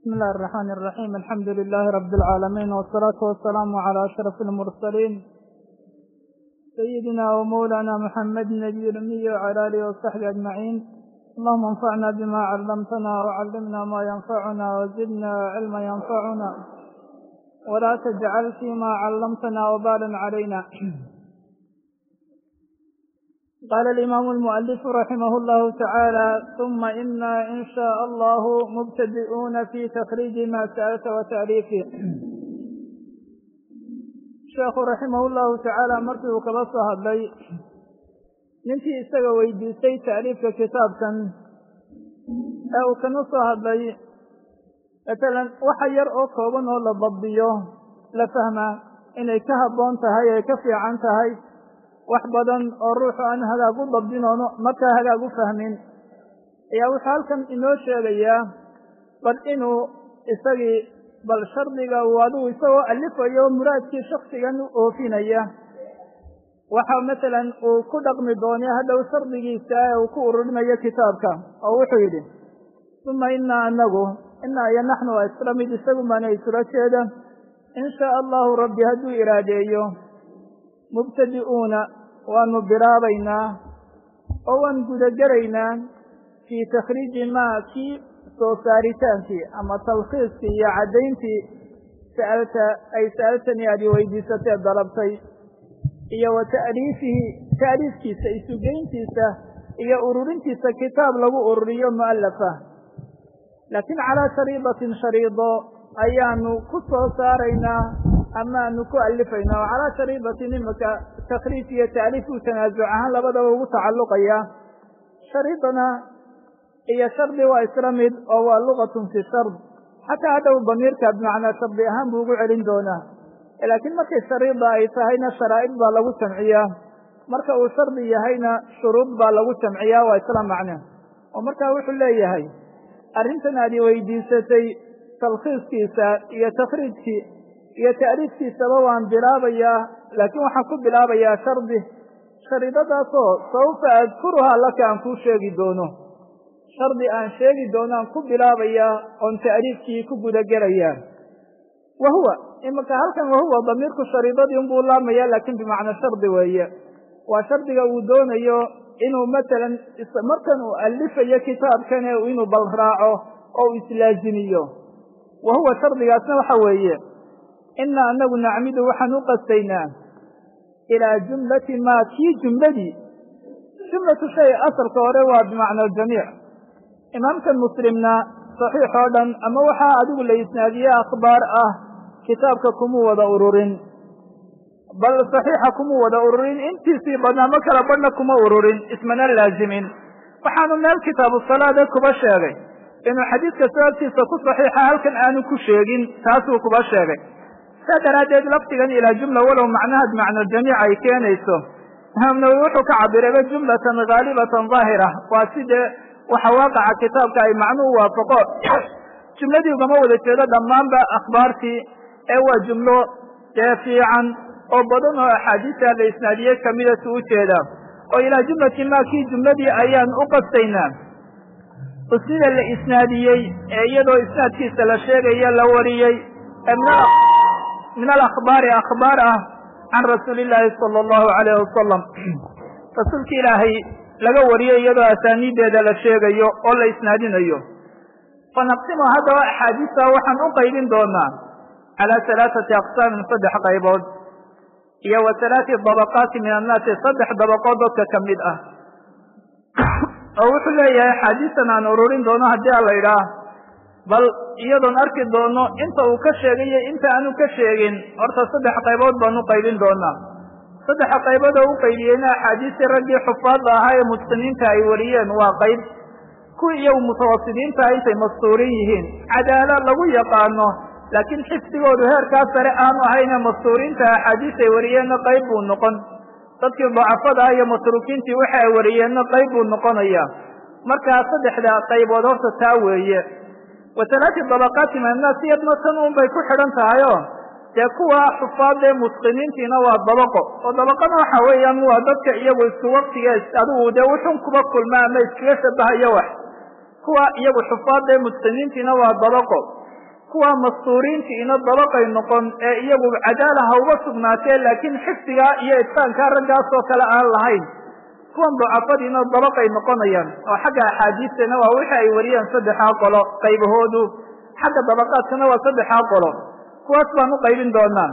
بسم الله الرحمن الرحيم الحمد لله رب العالمين والصلاة والسلام على أشرف المرسلين سيدنا ومولانا محمد النبي الأمي وعلى آله وصحبه أجمعين اللهم انفعنا بما علمتنا وعلمنا ما ينفعنا وزدنا علما ينفعنا ولا تجعل فيما علمتنا وبالا علينا قال الإمام المؤلف رحمه الله تعالى ثم إنا إن شاء الله مبتدئون في تخريج ما سألت وتأليفه sheekhu raximah llahu tacaala markii uu kaba soo hadlay ninkii isaga weydiistay ta'liifka kitaabkan ee uu kana soo hadlay matalan waxa yar oo kooban oo la dabdiyo la fahmaa inay ka habboon tahay ay ka fiican tahay wax badan oo ruuxu aan hagaag u dabdinoono markaa hagaag u fahmin ayaa wuxuu halkan inoo sheegayaa bal inuu isagii bal shardiga uu adigu isagoo alifayo muraadkii shaksigan u oofinaya waxa masalan uu ku dhaqmi doonay hadhow shardigiisa ee uu ku ururinayo kitaabka oo wuxuu yidhi uma inaa anagu inaa iyo naxnu waa isla mid isagu baana isula jeeda in shaa allahu rabbi hadduu iraadeeyo mubtadi'uuna waanu bilaabaynaa oo waan gudagelaynaa fii takhriiji maa kii soo saaritaankii ama talkhiiskii iyo caddayntii sa'alta ay sa'altanii aad i weydiisatee dalabtay iyo wa ta'liifihi ta'liifkiisa isugeyntiisa iyo ururintiisa kitaab lagu ururiyo mu'alafa laakiin calaa shariidatin shariido ayaanu ku soo saaraynaa amaanu ku alifaynaa oo calaa shariidatin imika takhriij iyo ta'liif uu tanaasuc ahaan labadaba ugu tacalluqaya shariidana iyo shardi waa isla mid oo waa lugatun fi shard xataa hadhow damiirka bimacnaa shardi ahaan buu ugu celin doonaa laakiin markay shariida ay tahayna sharaa'id baa lagu jamciyaa marka uu shardi yahayna shuruud baa lagu jamciyaa waa isla macne oo markaa wuxuu leeyahay arrintan aad i weydiisatay talkhiiskiisa iyo takhriijkii iyo ta'liifkiisaba waan bilaabayaa laakiin waxaan ku bilaabayaa shardi shariidadaasoo sawfa adkuruhaa laka aan kuu sheegi doono shardi aan sheegi doono aan ku bilaabayaa oon ta'liifkii ku gudagelayaa wa huwa iminka halkan wahuwa damiirku shariidadii unbuu laamaya laakiin bimacnaa shardi weeye waa shardiga uu doonayo inuu matalan markan uu alifayo kitaabkane inuu bal raaco oo uu islaazimiyo wa huwa shardigaasna waxa weeye inaa anagu nacmidu waxaan u qastaynaa ilaa jumlati maa kii jumladii jumlatu shay asalka hore waa bimacna aljamiic imaamkan muslimna saxiix oo dhan ama waxaa adigu la isnaadiye akhbaar ah kitaabka kuma wada ururin bal saxiixa kuma wada ururin intiisii badnaa ma kala badhna kuma ururin ismana laazimin waxaanu meel kitaabu salaada kuba sheegay inuu xadiidka sababtiisa ku saxiixa halkan aanu ku sheegin taasuu kuba sheegay saa daraaddeed lafdigan ilaa jumla walow macnaha bimacna jamiic ay keenayso imaam nawowi wuxuu ka cabirayba jumlatan haalibatan daahira waa sidee waxa waaqaca kitaabka ay macnuu waafaqo jumladii ugama wada jeedo dhammaanba akhbaartii ee waa jumlo dee fiican oo badan oo axaadiista la isnaadiyey kamida su u jeeda oo ilaa jumlati maa kii jumladii ayaan u qastaynaa usnida la isnaadiyey ee iyadoo isnaadkiisa la sheegayo la wariyey min alakhbaari akhbaar ah can rasuuli illaahi sala allahu alayh wasalam rasuulka ilaahay laga wariyo iyadoo asaaniideeda la sheegayo oo la isnaadinayo fanaqsimu haddaba axaadiista waxaan u qaybin doonaa calaa halaaثati aqsaamin saddex qaybood iyo wa halaati dabaqaati min annaasi saddex dabaqood dadka ka mid ah oo wuxuu leeyahay axaadiistan aan ururin doono haddii a la idhaah bal iyadoon arki doono inta uu ka sheegayo inta aanu ka sheegin horta saddex qaybood baan u qaybin doonaa saddexa qaybood oo u qaybiyeyna axaadiistii raggii xufaadda ahaa ee mutqiniinta ay wariyeen waa qayb kuwii iyagu mutawasidiinta intay mastuurin yihiin cadaala lagu yaqaano laakiin xifdigoodu heerkaa sare aanu ahayne mastuuriinta axaadiis ay wariyeenna qayb buu noqon dadkii dacafada ah iyo matruukiintii waxa ay wariyeenna qayb buu noqonaya markaa saddexda qaybood horta taa weeye wa halaati dabaqaati min annaas iyadna tan un bay ku xidhan tahayoo dee kuwa xufaadee mutqiniintiina waa dabaqo oo dabaqana waxa weeyaan waa dadka iyagu isku waktiga adigu dee wuxun kuba kulma ama iskaga shabahayo wax kuwa iyagu xufaadee mutqiniintiina waa dabaqo kuwa mastuuriintiina dabaqay noqon ee iyagu cadaala ha uga sugnaatee laakiin xifdigaa iyo itqaankaa raggaas oo kale aan lahayn kuwan ducafadiina dabaqay noqonayaan oo xagga axaadiistana waa wixii ay wariyeen saddexaa qolo qaybahoodu xagga dabaqaadkana waa saddexaa qolo kuwaas baan u qaybin doonaa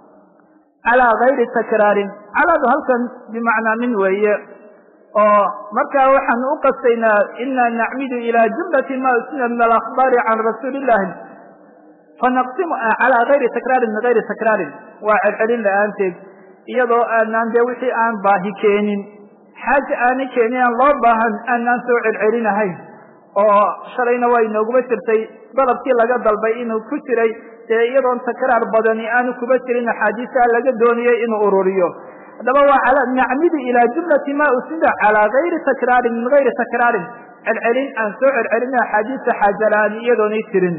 calaa gayri takraarin calaadu halkan bimacnaa min weeye oo markaa waxaan u qastaynaa ina nacmidu ilaa jumlati ma usnida min alakhbaari can rasuuli illahi fanaqsimu calaa gayri takraarin min gayri takraarin waa celcelin la-aanteed iyadoo aanaan dee wixii aan baahi keenin xaaja aanay keenin aan loo baahan aanaan soo celcelinahayn oo shalayna waa inooguma jirtay dalabkii laga dalbay inuu ku jiray dee iyadoon takraar badani aanu kuba jirin axaadiisa laga doonayay inuu ururiyo haddaba waa nacmidu ilaa jumlati ma usnida calaa gayri takraarin min gayri takraarin celcelin aan soo celcelina axaadiista xaajalaan iyadoonay jirin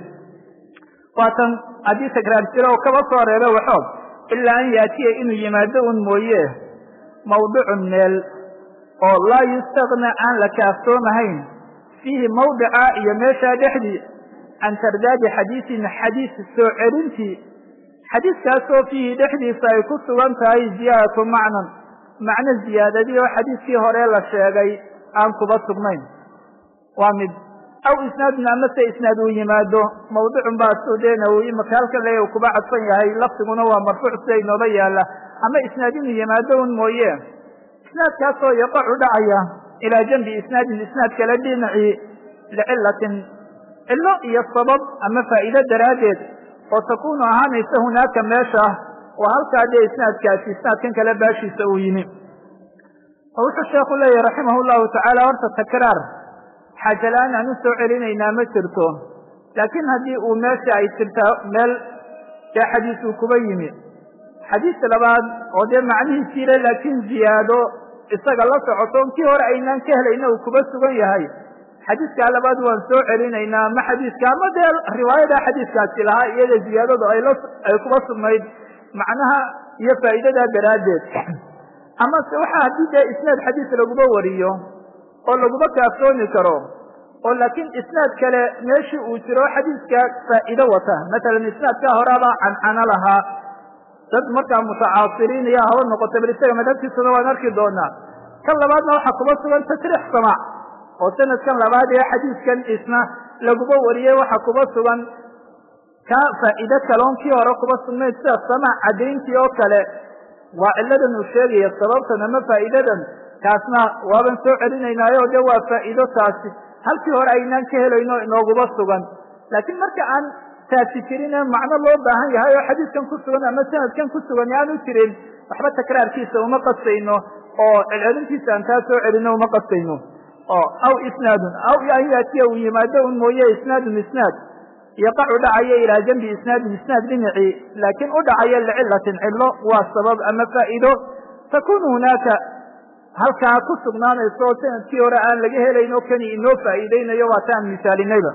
waatan haddii takraar jiro oo kaba soo reebo waxoog ilaa an yaatiya inuu yimaado un mooye mawdicun meel oo laa yustagna aan la kaaftoomahayn fiihi mawdica iyo meeshaa dhexdii can tardaadi xadiisin xadiis soo celintii xadiiskaasoo fiihi dhexdiisa ay ku sugan tahay ziyaadatu macnan macno ziyaadadii oo xadiiskii hore la sheegay aan kuba sugnayn waa mid aw isnaadun amase isnaad uu yimaado mawdicun baa sudeena uu imaka halkan le kuba cadfan yahay lafdiguna waa marfuuc sida inooba yaala ama isnaad inuu yimaado un mooye isnaadkaasoo yaqacu dhacaya ilaa janbi isnaadin isnaad kale dhinacii licilatin cilo iyo sabab ama faa'iido daraaddeed oo takunu ahaanaysa hunaaka meesha oo halkaa dee isnaadkaasi isnaadkan kale baashiisa uu yimi oo wuxuu sheekhu leeyahy raximah llahu tacaala horta takraar xaajalaan aan u soo celinaynaa ma jirto laakiin haddii uu meesha ay jirtaa meel dee xadiis uu kuba yimi xadiis labaad oo dee macnihiisiile laakiin ziyaado isaga la socoto kii hore aynaan ka helayna uu kuba sugan yahay xadiiskaa labaad waan soo celinaynaa ma xadiiska ama dee riwaayada xadiiskaasi lahaa iyada ziyaadadu ay la ay kuba sugnayd macnaha iyo faa'iidadaa daraaddeed ama se waxa haddii dee isnaad xadiis laguba wariyo oo laguba kaaftoomi karo oo laakiin isnaad kale meeshii uu jiro xadiiska faa'iido wata matalan isnaadkaa horaabaa cancano lahaa dad markaa mutacaasiriin iyo haba noqota bal isaga madhabtiisuna waan arki doonaa kan labaadna waxaa kuba sugan tasriix samaac oo sanadkan labaad ee xadiiskan isna laguba wariyey waxa kuba sugan ka faa'iido kaloon kii hore kuba sugnayd sida samaac caddayntii oo kale waa cilladan uu sheegaya sababtan ama faa'iidadan kaasna waaban soo celinaynaayo de waa faa'iido taasi halkii hore aynaan ka helayno inooguba sugan laakiin marka aan taasi jirin ee macno loo baahan yahay oo xadiiskan ku sugan ama sanadkan ku sugan aanu jirin waxba takraarkiisa uma qastayno oo celcelintiisa aan taa soo celino uma qastayno oo aw isnaadun aw an yaatiya uu yimaado un mooye isnaadun isnaad yaqacu dhacayo ilaa janbi isnaadin isnaad dhinacii laakiin u dhacayo licilatin cillo waa sabab ama faa'iido takunu hunaaka halkaa ku sugnaanayso oo sanadkii hore aan laga helayn oo kani inoo faa'iideynayo waa taan misaalinayba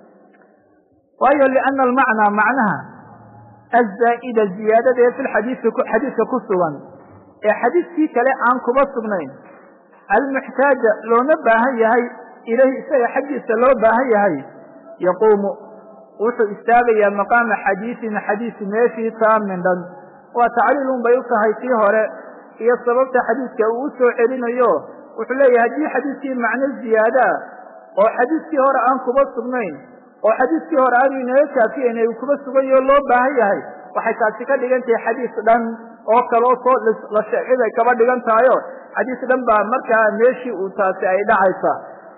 waayo liana almacnaa macnaha azaa'ida ziyaadada ee filxadiisi xadiiska ku sugan ee xadiiskii kale aan kuba sugnayn almuxtaaja loona baahan yahay ilayhi isaga xaggiisa loo baahan yahay yaquumu wuxuu istaagayaa maqaama xadiisin xadiis meeshii taamin dhan waa tacliilun bay u tahay tii hore iyo sababta xadiiska uu u soo celinayo wuxuu leeyahay haddii xadiiskii macno ziyaadaa oo xadiiskii hore aan kuba sugnayn oo xadiiskii hore aanu inaga kaafiyeyn uu kuba suganyaho loo baahan yahay waxay taasi ka dhigan tahay xadiis dhan oo kaloo soo la sheegay bay kaba dhigan tahayo xadiis dhan baa markaa meeshii uu taasi ay dhacaysa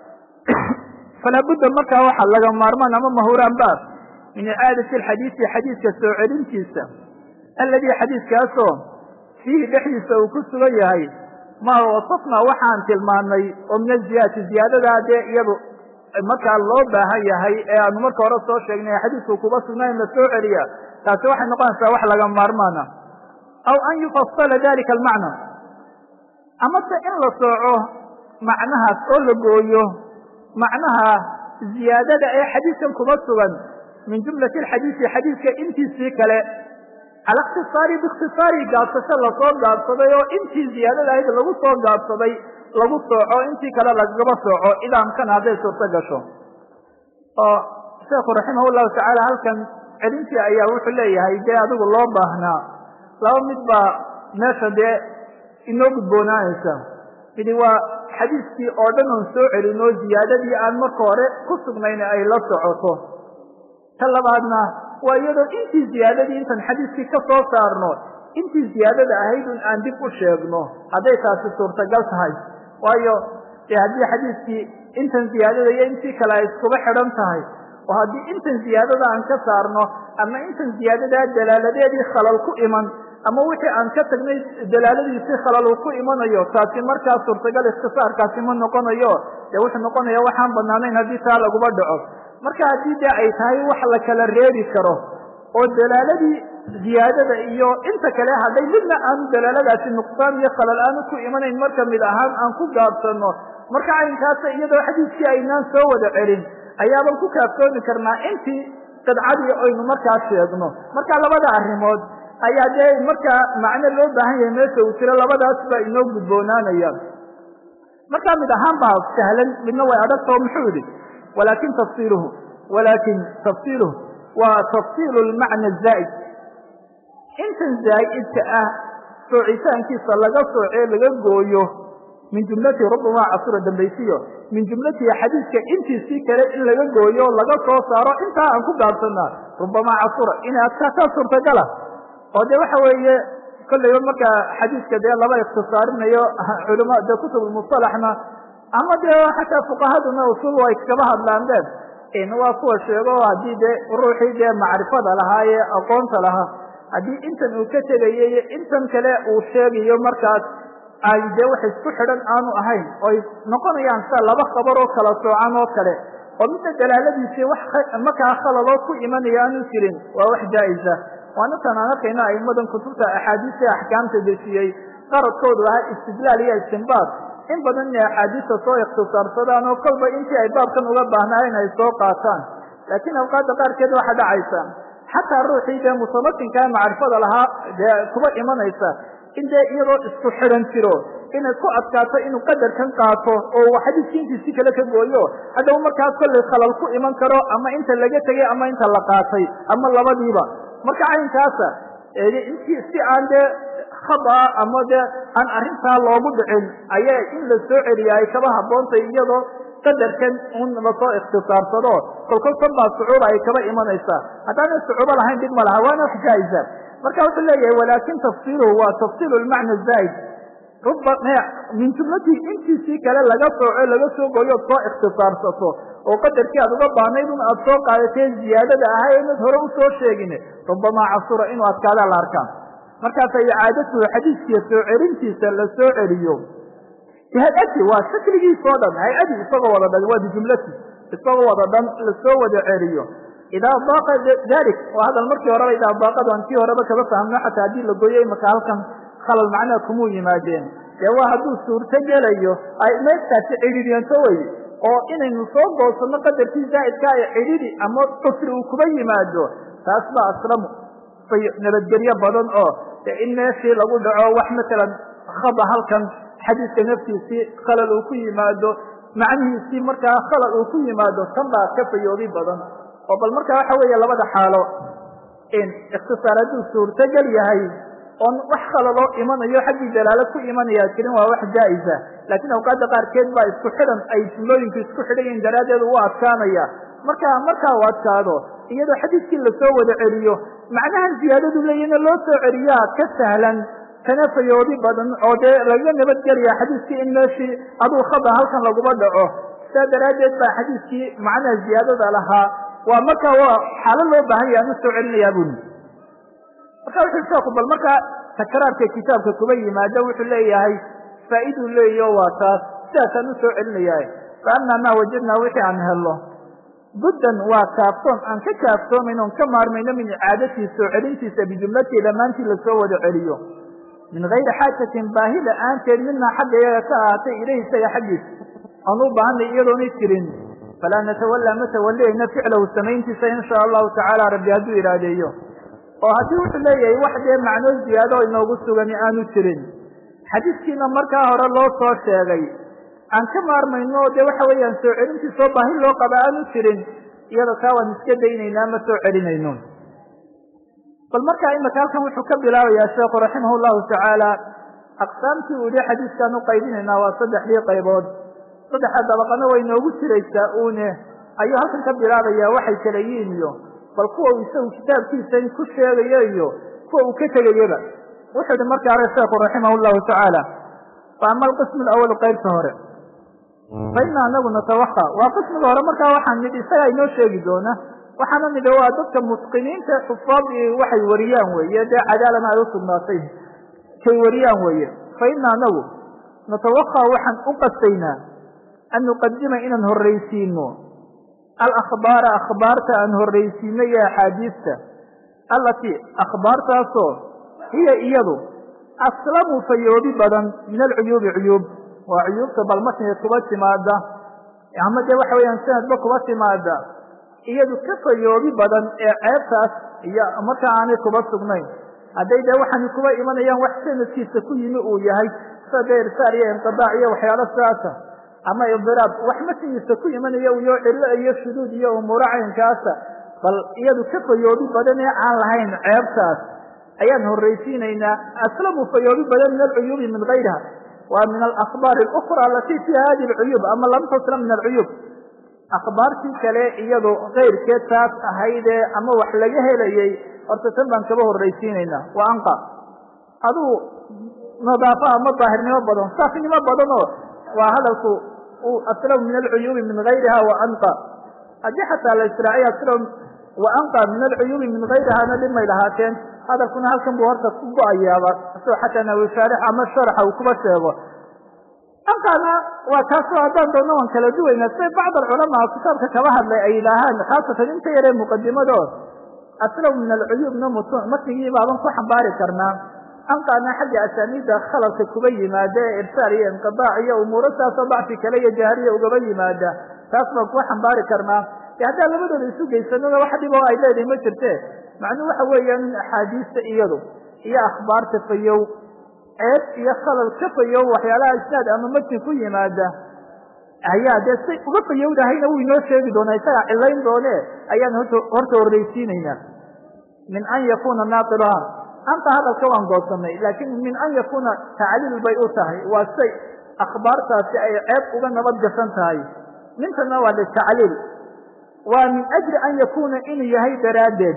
falaa budda markaa waxaa laga maarmaan ama mahuraan ba min icaadati alxadiisi xadiiska soo celintiisa alladii xadiiskaasoo fiihi dhexdiisa uu ku sugan yahay maa wasafnaa waxaan tilmaanay oo min aziyaadati ziyaadadaa dee iyadu markaa loo baahan yahay ee aanu marka hore soo sheegnay xadiisku kuba sugnayn la soo celiya taasi waxay noqonaysaa wax laga maarmaana aw an yufasala dalika almacna amase in la sooco macnahaas oo la gooyo macnaha ziyaadada ee xadiiskan kuba sugan min jumlati alxadiisi xadiiska intiisii kale cala ikhtisaari biikhtisaari gaabsasho lasoo gaabsaday oo intii ziyaadada ahayd lagu soo gaabsaday lagu sooco intii kale lagaba sooco idaamkana hadday suurto gasho oo sheekhu raximah llahu tacaala halkan celintii ayaa wuxuu leeyahay dee adigu loo baahnaa laba mid baa meesha dee inoo gudboonaanaysa midi waa xadiiskii oo dhan oon soo celin oo ziyaadadii aan marka hore ku sugnayn ay la socoto ta labaadna waa iyadoo intii ziyaadadii intaan xadiiskii ka soo saarno intii ziyaadada ahayd un aan dib u sheegno hadday taasi suurtagal tahay waayo dee haddii xadiiskii intan ziyaadada iyo intii kale ay iskuba xidhan tahay oo haddii intan ziyaadada aan ka saarno ama intan ziyaadadaa dalaaladeedii khalal ku iman ama wixii aan ka tagnay dalaaladiisii khalal uu ku imanayo taasi markaa suurtagal ikhtisaarkaasi ma noqonayo dee wuxuu noqonaya waxaan banaanayn haddii taa laguba dhaco marka haddii dee ay tahay wax la kala reebi karo oo dalaaladii ziyaadada iyo inta kale hadday midna aanu dalaaladaasi nuqsaan iyo khalal aanu ku imanayn marka mid ahaan aan ku gaabsano marka caynkaasa iyadoo xadiiskii aynaan soo wada celin ayaaban ku kaaftoomi karnaa intii qidcadii aynu markaa sheegno marka labada arrimood ayaa dee markaa macno loo baahan yahay meesha uu jiro labadaas baa inoo gudboonaanaya markaa mid ahaan baa sahlan midna way adagtao muxuu yidhi walakin tafsiluhu walakin tafsiluhu waa tafsiilu lmacna zaa'id intan zaa'idka ah soocitaankiisa laga soocee laga gooyo min jumlati rubama casura dambaysiyo min jumlatihi xadiidka intiisii kale in laga gooyo o laga soo saaro intaa aan ku gaabsanaa rubama casura inay adkaataa suurtagala oo de waxa weeye kollayba markaa xadiidka dee laba ikhtisaarinayo culama dee kutubulmusalaxna ama dee xataa fuqahaduna usul ay kaba hadlaan deen waa kuwa sheego haddii dee ruuxii dee macrifada lahaa ee aqoonta lahaa haddii intan uu ka tegayo iyo intan kale uu sheegayo markaas ay dee wax isku xidhan aanu ahayn oy noqonayaan sida laba khabar oo kala soocan oo kale oo midna dalaaladiisii wax markaa khalaloo ku imanaya aanu jirin waa wax jaa-isa waana tan aan arkayna aimadan kutubta axaadiista axkaamta dejiyey qaradkoodu ahaa istidlaal iyo istinbaad in badan inay axaadiista soo ikhtisaarsadaan oo kolba intii ay baabkan uga baahnaayeen ay soo qaataan laakiin awqaadda qaarkeed waxa dhacaysa xataa ruuxii dee mutamakinkaa macrifada lahaa dee kuba imanaysa in dee iyadoo isku xidhan jiro inay ku adkaato inuu qadarkan qaato oo xadiiskii intiisi kale ka gooyo haddaba markaas kollay khalal ku iman karo ama inta laga tegay ama inta la qaatay ama labadiiba marka caynkaasa intii si aan dee khada ama dee aan arrintaa loogu dhicin ayaa in la soo celiya ay kaba habboontay iyadoo qadarkan un lasoo ikhtisaarsado kolkol tan baa sucuuba ay kaba imanaysaa haddaana sucuubo lahayn dhib ma laha waana wax jaa-isa marka wuxuu leeyahay walaakin tafsiluhu waa tafsilu lmacna zaa'id ruba min jumlatii intiisii kale laga sooco laga soo gooyo od soo ikhtisaarsato oo qadarkii aad uga baanayd un aad soo qaadatee ziyaadada ahaa inad hore usoo sheegin rubamaa casura inuu adkaadaa la arkaa markaasa icaadatuhu xadiiskiiya soo celintiisa la soo celiyo bihayati waa shakligiisa o dhan hay-adii isagoo wada dhan waa bijumlati isagoo wada dhan lasoo wada celiyo idaa daaqa dalik oo hadal markii horeba idaa daaqadu aan kii horeba kaba fahmno xataa haddii la gooyo imaka halkan khalal macnaha kumuu yimaadeen dee waa hadduu suurto gelayo ay meestaasi cidhiidyanto wey oo inaynu soo goosano qadarkii zaa'idka ay cidhidi ama cusri uu kuba yimaado taas baa aslamu nabadgelyo badan oo de in meeshii lagu dhaco wax matalan khada halkan xadiiska naftiisii khalal uu ku yimaado macnihiisii markaa khalal uu ku yimaado tan baa ka fayoobi badan oo bal marka waxa weeye labada xaalo ikhtisaar hadduu suurtogel yahay oon wax khalaloo imanayo xaggii dalaalo ku imanaya jirin waa wax jaa-isa laakiin awqaadda qaarkeed baa isku xidhan ay jumlooyinku isku xidhan yihin daraaddeed u adkaanaya marka markaa u adkaado iyadoo xadiiskii lasoo wada celiyo macnahan ziyaadadu leeyina loo soo celiyaa ka sahlan kana fayoodi badan oo dee laga nabadgelaya xadiiskii in meeshii aduu khada halkan laguma dhaco sidaa daraaddeed baa xadiiskii macnaha ziyaadada lahaa waa markaa waa xaalo loo baahan yahay aan u soo celinayaa buni marka wuxuu sheeku bal markaa takraarka kitaabka kuba yimaado wuxuu leeyahay faaiduu leeyaho waa taas sidaasaan u soo celinayaa fa amaa maa wajadnaa wixii aan helno buddan waa kaaftoon aan ka kaaftoomayn oon ka maarmayno min icaadatii soo celintiisa bijumlatii dhammaantii lasoo wada celiyo min gayri xaajatin baahi la-aanteed midnaa xagga iyaga ka ahaatay ilayhi isaga xaggiisa aan u baahanay iyadoona jirin falaa natawallaa ma tawaliyayna ficlahu samayntiisa in shaa allahu tacaala rabbi hadduu ihaadeeyo oo haddii wuxuu leeyahay wax dee macnoo ziyaado inoogu sugani aanu jirin xadiiskiina markaa hore loo soo sheegay aan ka maarmayno dee waxa weeyaan soo celintiisoo baahi loo qaba aanu jirin iyada taa waan iska daynaynaa ma soo celinayno bal markaa imaka halkan wuxuu ka bilaabayaa sheekhu raximah llahu tacaala aqsaamtii uu yihi xadiiskaan u qaybinaynaa waa saddexdii qaybood saddexda dabaqana way noogu jiraysaa uune ayuu halkan ka bilaabaya waxay kala yihiin iyo bal kuwa uu isagu kitaabkiisa ku sheegayo iyo kuwa uu ka tegayaba wuxuu yihi marka hore sheekhu raximah llahu tacaala wa ama alqismu lawal qaybta hore fa ina anagu natawaka waa qismiga hore markaa waxaan nidhi isagaa inoo sheegi doona waxaana nidhi waa dadka mutqiniinta xufaad waxay wariyaan weeye dee cadaalana ay usugnaatay kay wariyaan weeye fa ina anagu natawaka waxaan u qastaynaa an nuqadima inaan horraysiino alakhbaara akhbaarta aan horraysiino iyo axaadiista allatii akhbaartaasoo hiya iyadu aslamu fayoobi badan min alcuyuubi cuyuub waa cuyuubta balmatniga kuba timaada ama dee waxa weeyaan sanadba kuba timaada iyadu ka fayoobi badan ee ceebtaas iyo markaa aanay kuba sugnayn hadday dee waxaani kuba imanayaan wax sanadkiisa ku yimi uu yahay sida dee irsaal iyo inqidaac iyo waxyaalo sidaasa ama idiraab wax matnigiisa ku imanaya iyo cillo iyo shuduud iyo umuuro caynkaasa bal iyadu ka fayoobi badan ee aan lahayn ceebtaas ayaan horraysiinaynaa aslamu fayoobi badan min alcuyuubi min gayriha waa min alakhbaar alukra alatii fiiha hadi alcuyuub ama lam taslam min alcuyuub akhbaartii kale iyadu keyrkeed taas ahaydee ama wax laga helayey horta tan baan kaba horraysiinaynaa waa anqa aduu nadaafo ama daahirnimo badan saafnimo badan oo waa hadalku aslamu min alcuyuubi min gayriha wa anqa haddii xataa la israaciy aslam wa anqa min alcuyuubi min gayrihana dhibmay lahaateen hadalkuna halkan buu horta ku go-ayaaba isagoo xataa nawi shaarix ama sharaxa uu kuba sheego anqana waa kaasoo haddaan doonno waan kala duwaynaa siday bacd alculamaa kitaabka kaba hadlay ay yidhaahaan khaasatan inta yaree muqadimadood aslamu min alcuyuubna mutun matnigii baaban ku xambaari karnaa anqana xagga asaaniidda khaladka kuba yimaada ee irsaal iyo inqidaac iyo umuuro saasoo dacfi kale iyo jahriya ugaba yimaada taas baan kuwa xambaari karnaa e haddaan labadooda isu geysanona wax dhib oo ay leedahay ma jirte macnuu waxa weeyaan in axaadiista iyadu iyo akhbaarta fayow ceeb iyo khalal ka fayow waxyaalaha isnaad ama matni ku yimaada ayaa dee say uga fayowdahayna wuu inoo sheegi doonaa isagaa cilayn doone ayaan horta horraysiinaynaa min an yakuna naaqiluha anta hadalka waan goosanay laakiin min an yakuna tacliil bay u tahay waa say akhbaartaasi ay ceeb uga nabad gasan tahay ninkana waa litacliil waa min ajli an yakuna inuu yahay daraaddeed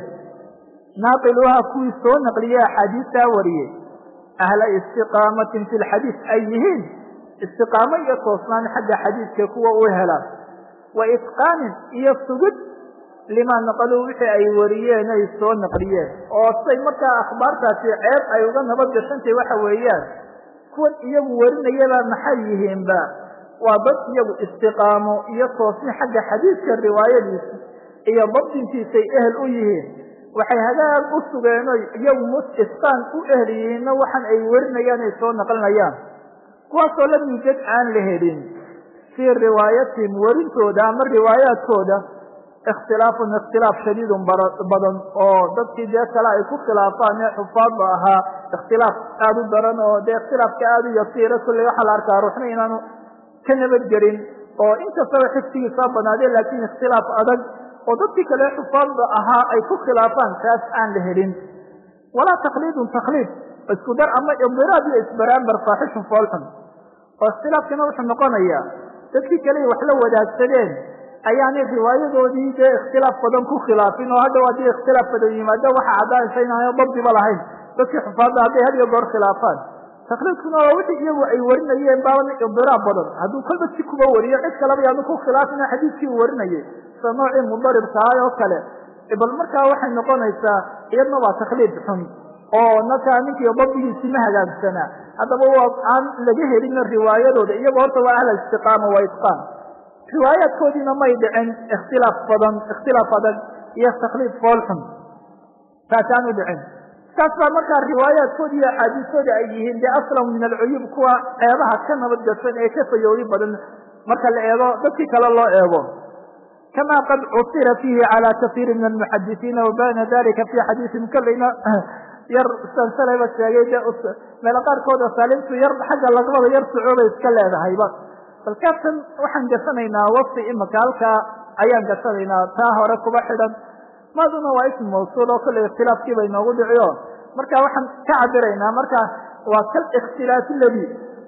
naaqiluha kuwii soo naqliye axaadiistaa wariyey ahla istiqaamatin fi lxadiis ay yihiin istiqaamo iyo toosnaan xagga xadiidka kuwa u hela wa itqaanin iyo sugid limaa naqaluu wixii ay wariyeen ay soo naqliyeen oo say markaa akhbaartaasi ceeb ay uga nabad gashantahy waxa weeyaan kuwan iyagu warinayaba maxay yihiinba waa dad iyagu istiqaamo iyo toosni xagga xadiidka riwaayadiisa iyo dabdintiisay ehel u yihiin waxay hagaag u sugeeno iyagu mus isqaan u ehel yihiinna waxan ay warinayaan ay soo naqlinayaan kuwaasoo lam yujad aan la helin fii riwaayatihim warintooda ama riwaayaadkooda ikhtilaafun ikhtilaaf shadiidun badan oo dadkii dee kale ay ku khilaafaan ee xufaadba ahaa ikhtilaaf aada u daran oo dee ikhtilaafka aada u yasiira kulley waxaa la arkaa ruuxna inaanu ka nabadgelin oo inkastaba xifsigiisaa banaadee laakiin ikhtilaaf adag oo dadkii kale xufaadda ahaa ay ku khilaafaan taas aan la helin walaa takliidun takliid isku dar ama idiraab iyo isbaraambar faaxishun foolxun oo ikhtilaafkina wuxuu noqonayaa dadkii kale wax la wadaagsadeen ayaanay riwaayadoodii dee ikhtilaaf badan ku khilaafin oo hadhow haddii ikhtilaaf badan yimaado waxa caddaanaysa inaana dabdiba lahayn dadkii xufaadda hadday had iyo goor khilaafaan takliidkuna waa wixii iyagu ay warinayeen baana idiraab badan hadduu kolba si kuba wariyo cid kaleba yaanu ku khilaafina xadiidkii uu warinayay sida noocii mudarib tahay oo kale bal markaa waxay noqonaysaa iyadna waa takliid xun oo markaa ninkii dabdigiisi ma hagaagsanaa haddaba waa aan laga helin riwaayadooda iyago horta waa ahla istiqaama waa itqaan riwaayaadkoodiina may dhicin ikhtilaaf badan ikhtilaaf adag iyo takliid foolxun taasaan u dhicin saas baa markaa riwaayaadkoodi iyo axaadiistoodi ay yihiin dee aslamu min alcuyuub kuwa ceebaha ka nabad gashan ee ka fayoori badan marka la eego dadkii kale loo eego kama qad cusira fiihi calى kaiiri min almuxadisiina wabana dalika fi xadiisin kolleyna yar sansalayba sheegay de meelo qaarkood asaalimtu yar xagga lagmada yar sucoobay iska leedahayba bal kaabtan waxaan gasanaynaa wafti imaka halkaa ayaan gasanaynaa taa hore kuba xidhan maaduna waa ism mawsuul oo kolley ikhtilaafkii bay noogu dhiciyo marka waxaan ka cabiraynaa marka waa kal ikhtilaaf ladi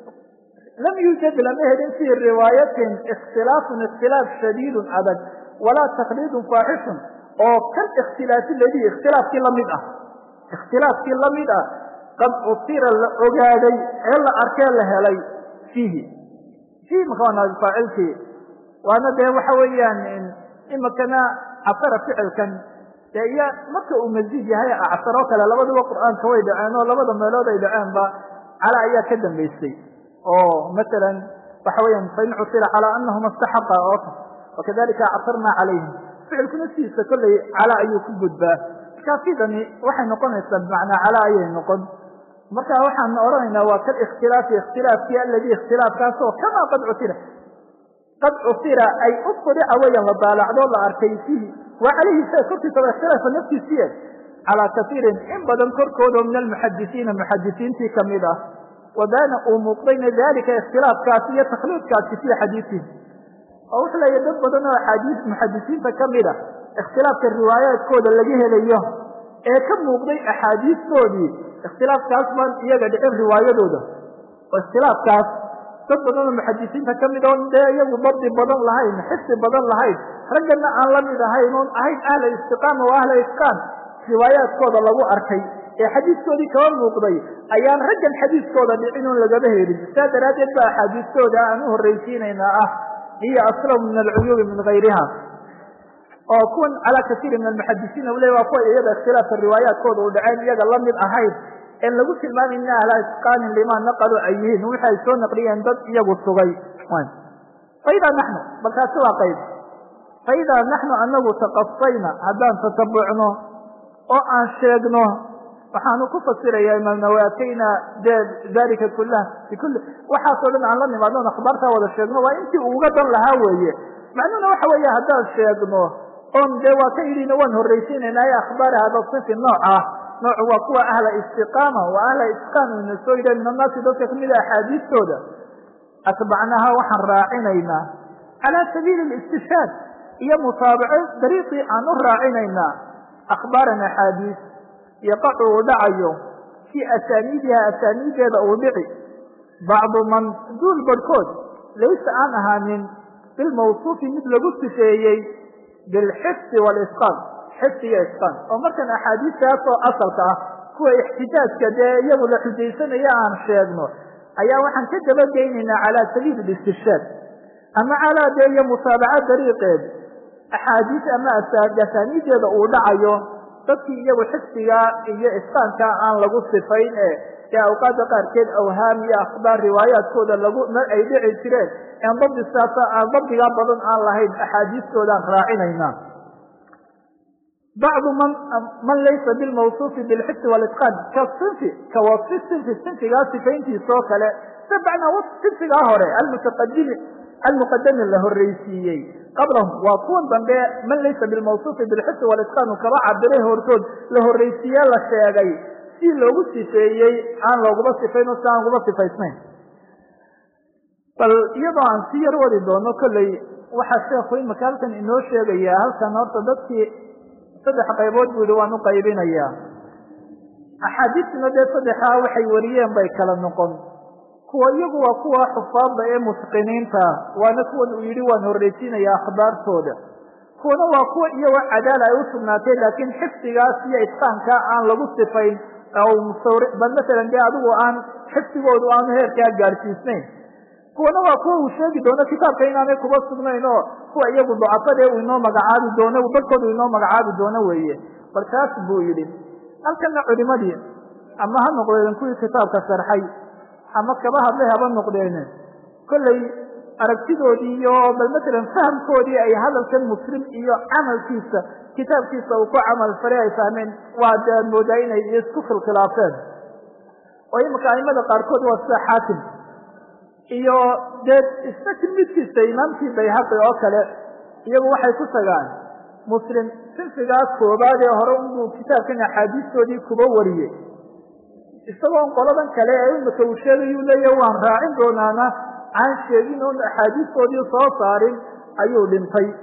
lam yuujad lama helin fii riwaayatin ikhtilaafun ikhtilaaf shadiidun adag walaa takliidun faaxishun oo kal ikhtilaafi ladi ikhtilaafkii lamid ah ikhtilaafkii lamid ah qad usira la ogaaday ee la arkee la helay fiihi fiihi maka waa faacilkii waana dee waxa weeyaan imikana casara ficilkan dee iyo marka uu masiid yahay acsar oo kale labaduba qur'aanka way dhaceen oo labada meelood ay dhaceenba cala ayaa ka dambaysay oo masalan waxa weeyaan fain cusira calaa anahuma istaxaqa oo wakadalika acsarna calayhim ficilkuna sidiisa kolley cala ayuu ku gudbaa markaa sidani waxay noqonaysaa bimacnaa cala ayay noqon marka waxaan odhanaynaa waa kal ikhtilaafi ikhtilaafkii aladi ikhtilaafkaas oo kamaa qad cusira qad cusira ay ufudica weyan la daalacdoo la arkay fiihi waa calayhi sa korkiisaba ikhtilaafa naftiisiye calaa kasiirin in badan korkoodo min almuxadisiina muxadisiintii kamid ah wabaana uu muuqdayna dalika ikhtilaafkaasi iyo takhliidkaasi fii xadiisihi oo wuxuu leeyahy dad badan oo axaadiis muxadisiinta kamid a ikhtilaafka riwaayaadkooda laga helayo ee ka muuqday axaadiistoodii ikhtilaafkaas baan iyaga dhicin riwaayadooda oo ikhtilaafkaas dad badan oo muxadisiinta kamid oon dee iyagu dabdi badan lahayn xifdi badan lahayn raggana aan la mid ahayn oon ahayn ahla istiqaama wa ahla itqaan riwaayaadkooda lagu arkay ee xadiiskoodii kaba muuqday ayaan raggan xadiiskooda dhicin oon lagaba helin saa daraaddeed ba axaadiistooda aan u horraysiinaynaa ah hiya aslamu min alcuyuubi min gayriha oo kuwan calaa kasiiri min almuxadisiina u le waa kuwa iyaga ikhtilaafka riwaayaadkooda u dhaceen iyaga la mid ahayn en lagu tilmaamin ina ahla itqaanin lima naqalu ay yihiin wixi ay soo naqliyeen dad iyagu sugay faidaa naxnu balkaasi waa qayb faidaa naxnu anagu taqasayna haddaan tatabucno oo aan sheegno waxaanu ku fasiraya imaam nawawi atayna de dalika kulah bikuli waxaasoo dhan aan la nimaadno akhbaartaa wada sheegno waa intii uga dan lahaa weeye macnuhuna waxa weeye haddaan sheegno oon dee waa ka yidhina waan horraysiinayna ay akhbaari hada sifi nooca noocu waa kuwa ahla istiqaama wa ahla itqaan ina soo yidhah min annaasi dadka kamid a axaadiistooda atbacnaha waxaan raacinaynaa calaa sabiili alistishhaad iyo mutaabaco dariiqii aan u raacinaynaa akhbaaran axaadiis yaqacu uu dhacayo fii asaaniidiha asaaniideeda uu dhici bacdu man duul barhkood laysa aan ahaanin bilmawsuufi mid lagu sifeeyey bilxifdi walisqaan xifdi iyo isqaan oo markan axaadiistaas oo asalka ah kuwa ixtijaajka dee iyagu la xujaysanaya aan sheegno ayaa waxaan ka dabageynaynaa calaa sabiili listishhaad ama calaa dee iyo mutaabaca dariiqeed axaadiis ama asaaniideeda uu dhacayo dadkii iyagu xifdiga iyo isqaanka aan lagu sifayn ee ee awqaada qaarkeed awhaam iyo akhbaar riwaayaadkooda lagu ay dhici jireen en dabdi saasa aan dabdigaa badan aan lahayn axaadiistoodaan raacinaynaa bacdu man man laysa bilmawsuufi bilxifdi walitqaan ka sinfi ka wasfi sinfi sinfigaa sifayntiisa oo kale se bacnaa sinfigaa hore almutaqadimi almuqadami la horreysiiyey qablahum waa kuwan dambe man laysa bilmawsuufi bilxifdi walitqaan uu kaba cabiray hortood la horreysiiye la sheegay si loogu sifeeyey aan looguma sifayn oo si aan uguba sifaysnayn bal iyadoo aan si yar wadi doono kolley waxaa sheekhu imika halkan inoo sheegayaa halkan horta dadkii saddex qaybood buu yihi waan u qaybinayaa axaadiistuna dee saddexaa waxay wariyeen bay kala noqon kuwa iyagu waa kuwa xufaadda ee mutqiniinta waana kuwan uu yidhi waan horreysiinaya akhbaartooda kuwana waa kuwa iyagoo cadaala ay u sugnaatay laakiin xifdigaas iyo itqaankaa aan lagu sifayn bal masalan dee adigu aan xifdigoodu aanu heerkaa gaadhsiisnayn kuwana waa kuwa uu sheegi doono kitaabka inaanay kuba sugnayn oo kuwa iyagu ducafadee uu inoo magacaabi doono dadkooda uu inoo magacaabi doono weeye bal taas buu yidhi halkana culimadii ama ha noqdeen kuwii kitaabka sharxay ama kaba hadlay haba noqdeen kolley aragtidoodii iyo bal masalan fahamkoodii ay hadalkan muslim iyo camalkiisa kitaabkiisa uu ku camal falay ay fahmeen waa de ad moodaa inay isku khilkhilaafeen oo imika aimada qaarkood waa sida xaakim iyo dee isna tilmidkiisa imaamkii bayhaqi oo kale iyagu waxay ku tagaan muslim sinfigaas koobaad ee hore unbuu kitaabkan axaadiistoodii kuba wariyey isagoon qoladan kale ee imika uu sheegayuu leeya waan raacin doonaana aan sheegin oon axaadiistoodii soo saarin ayuu dhintay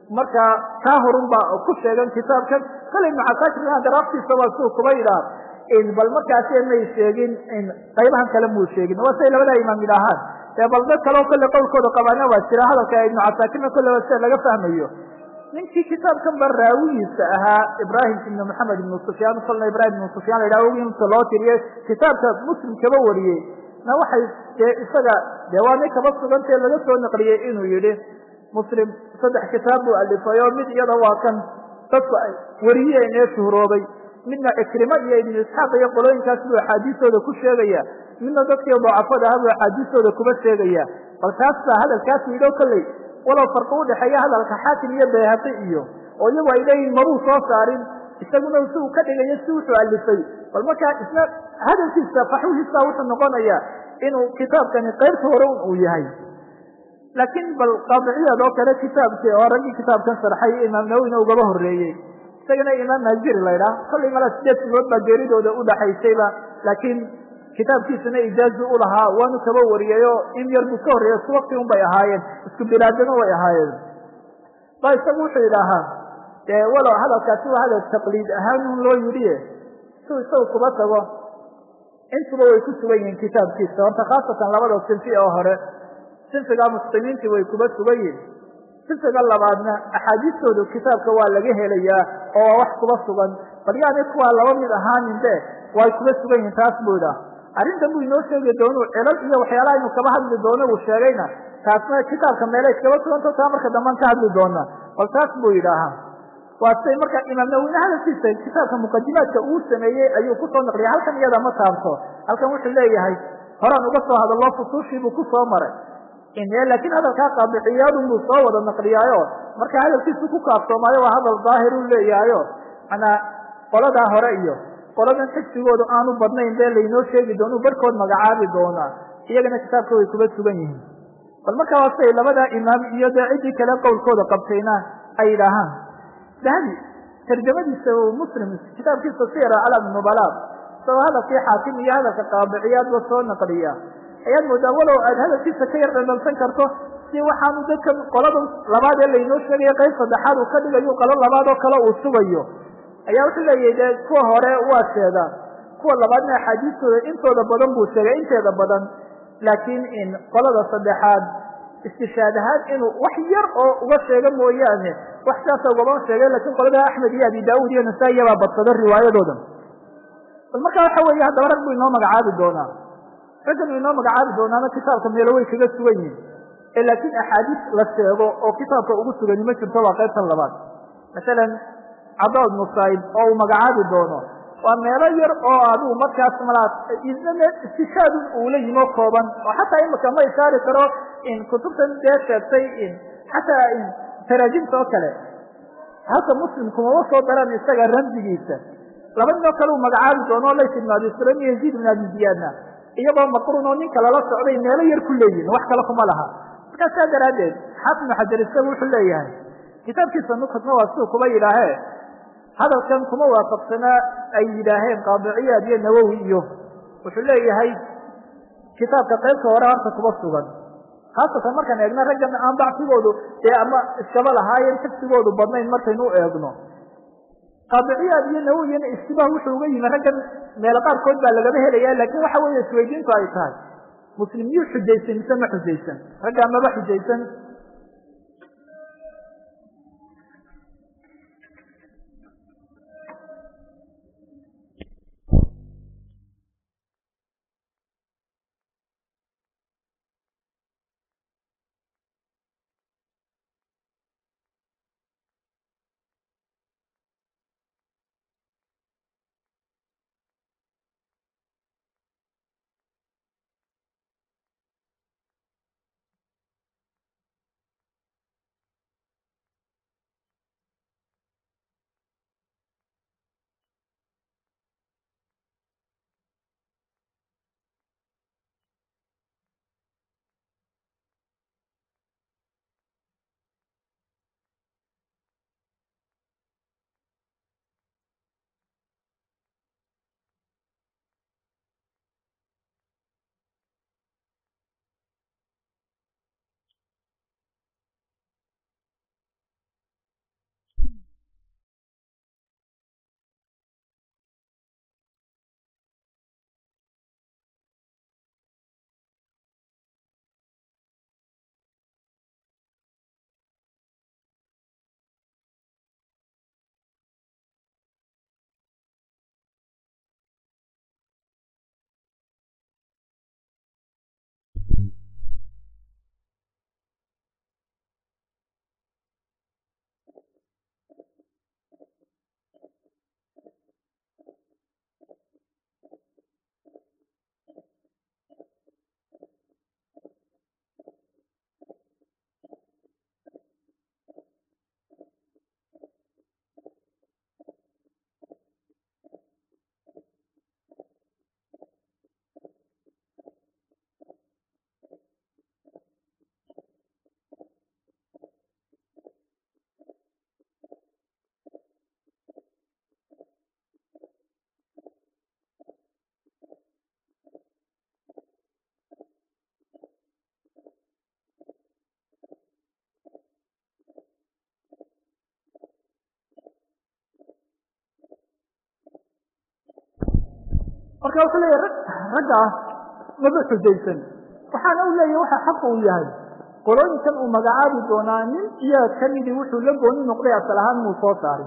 marka kaa horun baa ku sheegan kitaabkan kale ibnu casaakirna daraaftiisa waa suu kuba yidhaah bal markaasi may sheegin qaybahan kale muu sheegin waa siay labada imaam yidhaahaan dee bal dad kaleo kolle qowlkooda qabaana waa jira hadalka ibnu casaakirna kolleba sida laga fahmayo ninkii kitaabkan ba raawigiisa ahaa ibrahim ibnu maxamed ibnu sufyaan kolna ibrahim ibnu sufyaan la yidhaha inta loo tiriyey kitaabka muslim kaba wariyey na waxay dee isaga dee waa nin kaba sugantee laga soo naqliyey inuu yidhi muslim saddex kitaab buu alifay oo mid iyada waa kan dadku ay wariyeen ee shuhroobay midna cikrimo iyo ibnu isxaaq iyo qolooyinkaas buu axaadiistooda ku sheegaya midna dadkii dacafada aha buu axaadiistooda kuba sheegaya bal taas baa hadalkaas yidho kolley walow farqi udhexeeya hadalka xaakim iyo bayhaqi iyo oo iyagu ay leeyihin mabuu soo saarin isaguna si uu ka dhigayo si wuxuu alifay bal markaa isna hadalkiisa faxwihiisa wuxuu noqonaya inuu kitaabkani qaybta hore uu yahay laakiin bal qaadiciyaad oo kale kitaabkii oo raggii kitaabkan sharxay imaam nawowina ugaba horeeyey isagana imaam naaziri la ydhaah kollay mala sideed sigood baa geeridooda udhaxaysayba laakiin kitaabkiisana ijaazu u lahaa waanu kaba wariyay oo in yar buu ka horreeyey isku wakti un bay ahaayeen isku bilaadana way ahaayeen ba isagu wuxuu yidhaahaa dee walow hadalkaasi waa hadal taqliid ahaan un loo yidhi siu isagu kuba tago intuba way ku sugan yihiin kitaabkiisa horta khaasatan labada sinfi oo hore sinfiga muslimiintii way kuba sugan yihin sinfiga labaadna axaadiistoodu kitaabka waa laga helayaa oo waa wax kuba sugan bal yaani kuwaa laba mid ahaanin be way kuba sugan yihin taas buu idhaah arrintan buu inoo sheegi doonu celal iyo waxyaalaha inu kaba hadli doono uu sheegayna taasna kitaabka meelay iskaba suganto taa marka damban ka hadli doona bal taas buu yidhaahaa waa siday marka imaam nawine hadalkiisa kitaabka muqadimaadka uu sameeyey ayuu kusoo naqliyay halkan iyada ma taabto halkan wuxuu leeyahay horaan uga soo hadallo fusuushii buu ku soo maray laakiin hadalkaa qaadiciyaadun buu soo wada naqliyaayo marka hadalkiisu ku kaaftoomayo waa hadal daahir u leeyahayo manaa qoladaa hore iyo qoladan xigsigoodu aanu badnayn bee laynoo sheegi doonu barhkood magacaabi doonaa iyagana kitaabka way kuba sugan yihiin bal markaa waa siday labadaa imaam iyo dee ciddii kale qowlkooda qabtayna ay yidhaahaan dahabi tarjamadiisa muslim kitaabkiisa sira calam nubala isagoo hadalkii xaakim iyo hadalka qaadiciyaadba soo naqliya ayaad moodaa walow aad hadalkiisa ka yar dhandhalsan karto si waxaanu dadkan qolada labaad ee laynoo sheegaya qayb saddexaad uu ka dhigayo qolo labaad oo kale uu sugayo ayaa wuxuu leeyahay dee kuwa hore waa sheegaa kuwa labaadna axaadiistooda intooda badan buu sheegay inteeda badan laakiin in qolada saddexaad istishaad ahaan inuu wax yar oo uga sheega mooyaane wax saasa ugama sheegay lakiin qolada axmed iyo abi daauud iyo nasaa-iya baa badsada riwaayadooda bal marka waxa weeye haddaba rag buu inoo magacaabi doonaa raggan uu inoo magacaabi doonaana kitaabka meelo way kaga sugan yihin ee laakiin axaadiis la sheego oo kitaabka ugu sugani ma jirto waa qaybtan labaad masalan cadood musaayib oo uu magacaabi doono waa meelo yar oo adigu markaas malaa istishaadun uula yimo kooban oo xataa imika ma ishaari karo in kutubtan dee sheegtay in xataa in taraajimta oo kale halka muslimkumama soo daran isaga ramsigiisa laba nin oo kale uu magacaabi doono lays ibn abi sulaim iyo yaziid ibn abi ziyaadna iyagoo maqrun oo ninka lala socday meelo yar ku leeyihin wax kale kuma laha markaa saa daraaddeed xaafid ibnu xajar isaga wuxuu leeyahay kitaabkiisa nukadna waa siduu kuba yidhaahee hadalkan kuma waafaqsanaa ay yidhaaheen qaadiciyaad iyo nawowi iyo wuxuu leeyahay kitaabka qaybta hore horta kuba sugan khaasatan markaan eegna raggan aan dacfigoodu dee ama iskaba lahaayeen xifsigoodu badnayn markaynu u eegno qaadiciyaad iyo nawowiyana istibaah wuxuu uga yimi raggan meelo qaarkood baa lagaba helaya laakiin waxa weeye isweydiintu ay tahay muslim miyuu xujaysan mise ma xujaysan raggaa maba xujaysan marka wuxuu leeyahy raggaa maba xujaysan waxaana u leeyahy waxa xaqa uu yahay qolooyinkan uu magacaabi doonaa nin iyaga kamidii wuxuu la gooni noqday asal ahaan muu soo saarin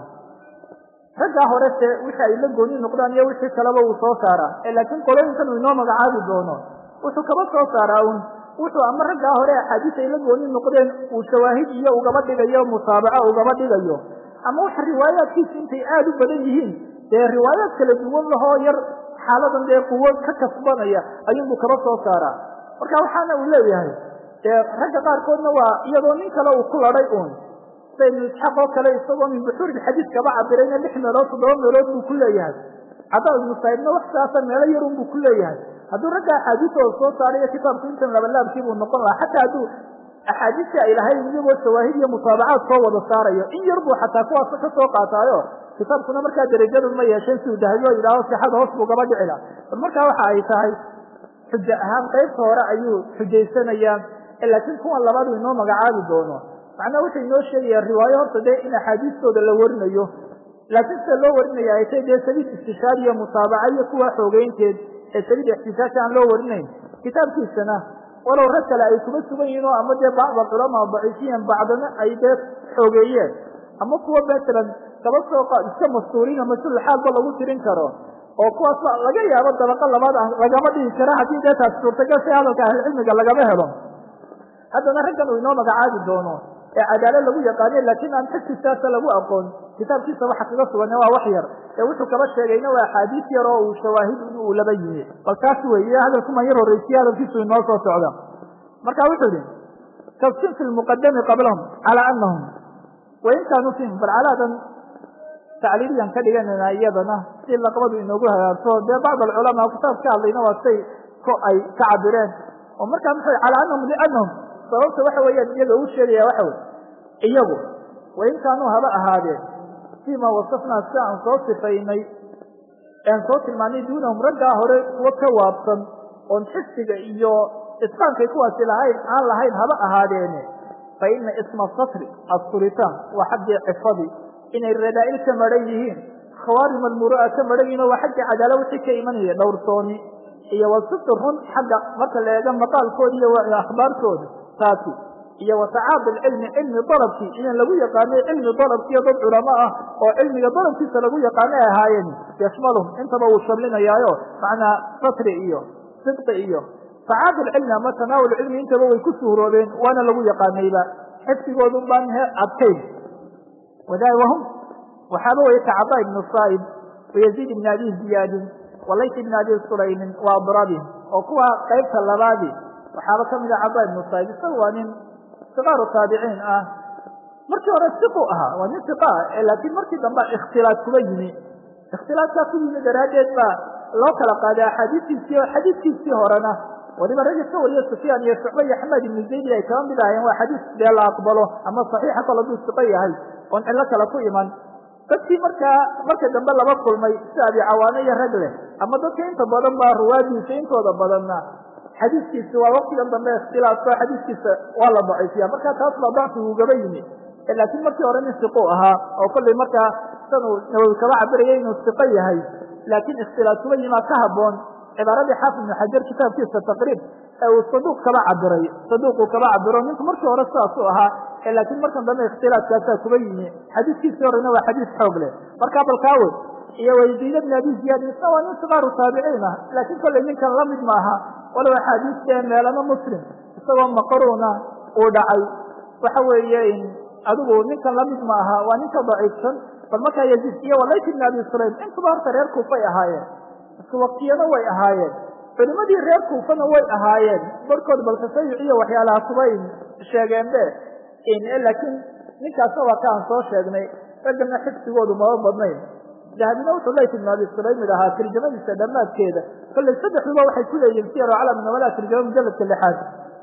raggaa hore se wixii ay la gooni noqdaan iyo wixii kaleba uu soo saaraa laakiin qolooyinkan uu inoo magacaabi doono wuxuu kaba soo saaraa un wuxuu ama raggaa hore axaadiis ay la gooni noqdeen uu shawaahid iyo ugaba dhigayo musaabaco ugaba dhigayo ama waxa riwaayaadkiisa intay aada u badan yihiin dee riwaayaad kala duwan lahoo yar xaaladan dee quwo ka kasbanaya ayuunbuu kaba soo saaraa marka waxaana uu leeyahay dee ragga qaarkoodna waa iyadoo nin kale uu ku ladhay uun sida ibnu isxaaq oo kale isagoo min buxuuri xadiis kaba cabirayna lix meelood toddoba meelood buu ku leeyahay cadaa ibnu saa'ibna wax saasa meelo yarun buu ku leeyahay hadduu ragga axaadiistooda soo saarayo kitaabku intan labalaabkii buu noqon lahaa xataa hadduu axaadiistii ay lahayd iyagoo shawaahid iyo mutaabacaad soo wada saarayo in yar buu xataa kuwaas ka soo qaataayo kitaabkuna markaa derajadu ma yeesheen si uu dahabiyo yidhaaho sixada hoos buu gaba dhici laha bal markaa waxa ay tahay xujo ahaan qaybta hore ayuu xujaysanayaa laakiin kuwan labaadu inoo magacaabi doono macnaha wuxuu inoo sheegaya riwaayo horta dee in axaadiistooda la warinayo laakiin sida loo warinaya ay tay dee sabiil istishaad iyo mutaabaca iyo kuwa xoogeynteed ee sabiil ixtisaasha aan loo warinayn kitaabkiisana walow rag kale ay kuma sugan yihiin oo ama dee bacda culamaa daciifiyan bacdana ay dee xoogeeyeen ama kuwa matalan kaba soo iska mastuuriina mas-uul xaalba lagu tirin karo oo kuwaas laga yaabo dabaqa labaad ah lagama dhigi kara haddii dee taas suurtagal si hadalka ahlicilmiga lagama helo haddana raggan uu inoo magacaabi doono ee cadaalo lagu yaqaaniyo laakiin aan xagtiisaasa lagu aqoon kitaabkiisa waxa kaga sugan waa wax yar ee wuxuu kaba sheegayna waa axaadiis yar oo uu shawaahid uu laba yimi bal taas weeye hadalkuman yar horreysiye hadalkiisu inoo soo socda marka wuxuu yihi kasinfi lmuqadami qablahum calaa anahum wain kaanuu fihim bal calaadan tacliiliyan ka dhiganayna iyadana si laqbadu inoogu hagaagto dee bacd alculamaa kitaab ka hadlayna waa say ko ay ka cabireen oo markaa muxuu calaa anahum lianahum sababta waxa weeyaan iyaga uu sheegaya waxa wey iyagu wain kaanuu haba ahaadeen fiima wasafnaa sida aan soo sifaynay aan soo tilmaanay duunahum raggaa hore kuwa ka waabsan oon xisiga iyo isqaankay kuwaasi lahayn aan lahayn haba ahaadeene fa ina isma satri asturitaan waa xaggii cifadii inay radaa'il ka maran yihiin khawaarim almuru'a ka maran yihin oo waa xaggii cadaala wixii ka imanaya dhowrsooni iyo wasifti run xagga marka la eega maqaalkooda iyo akhbaarkooda taasi iyo watacaadi cilmi cilmi dalabkii inaan lagu yaqaano cilmi dalabkiiyo dad culamo ah oo cilmiga dalabkiisa lagu yaqaano ay ahaayeen yashmalhum intaba uu shamlinayaayo macnaa satri iyo sidqi iyo tacaadi cilmi ama tanaawul cilmi intaba way ku suuroobeen waana lagu yaqaanayba xifdigoodun baan he adkayn wahum waxaaba weye kacada ibnu saa'ib wayaziid ibn abi ziyaadin walayt ibn abi sulaymin wa adrabin oo kuwa qaybta labaadii waxaaba kamid a cada ibnu saa'ib isaga waa nin sikaaru taabiciin ah markii hore siqu ahaa waa nin siqa ah laakiin markii dambe ikhtilaaf kuba yimi ikhtilaafkaa ku yimi daraaddeed baa loo kala qaaday axaadiistiisii oo xadiiskiisii horena waliba ragga ka wariyo sufyaan iyo shucba iyo axmed ibnu zaydi ay kaba mid ahayeen waa xadiis dee la aqbalo ama saxiixa kal haduu siqo yahay oon cillo kale ku iman dadkii markaa marka dambe laba kulmay sida abi cawaano iyo rag leh ama dadka inta badan baa ruwaadiisa intooda badanna xadiiskiisa waa waktigan dambe ikhtilaafka xadiiskiisa waa la daciifiya marka taas baa dacfigu ugaba yimi laakiin markii hore nin siqu ahaa oo kollay markaa sanuu nawowi kaba cabiraya inuu siqo yahay laakiin ikhtilaaf kuba yimaa ka haboon cibaaradii xaafid ibnu xajar kitaabkiisa taqriib ee uu saduuq kaba cabiray saduuquu kaba cabiro ninku markii hore sidaasuu ahaa laakiin markan dambe ikhtilaafkaasaa kuba yimi xadiiskiisii horena waa xadiis xoog leh markaa balkaawe iyo wayziid bn abi ziyaad isna waa nin sikaaru taabiciin ah laakiin kollay ninkan lamid maaha walow axaadiiste meelana muslim isagoo maqaruuna uu dhacay waxa weeye adigu ninkan lamid ma aha waa ninka daciifsan bal markaa yaziid iyo walayt ibn abi sulaym intuba horta reer kuufay ahaayeen isku waktiyana way ahaayeen culimadii reer kuufana way ahaayeen barkood bal tasayuc iyo waxyaalaha kubay sheegeenbe laakiin ninkaasna waa ka aan soo sheegnay raggana xifdigoodu maba badnayn dahabina wuxuu layt ibn abi sulaym mid ahaa tarjamadiisa dhammaadkeeda kollay saddexduba waxay ku leeyihin siyar calam nawala tarjama mujaladka lixaad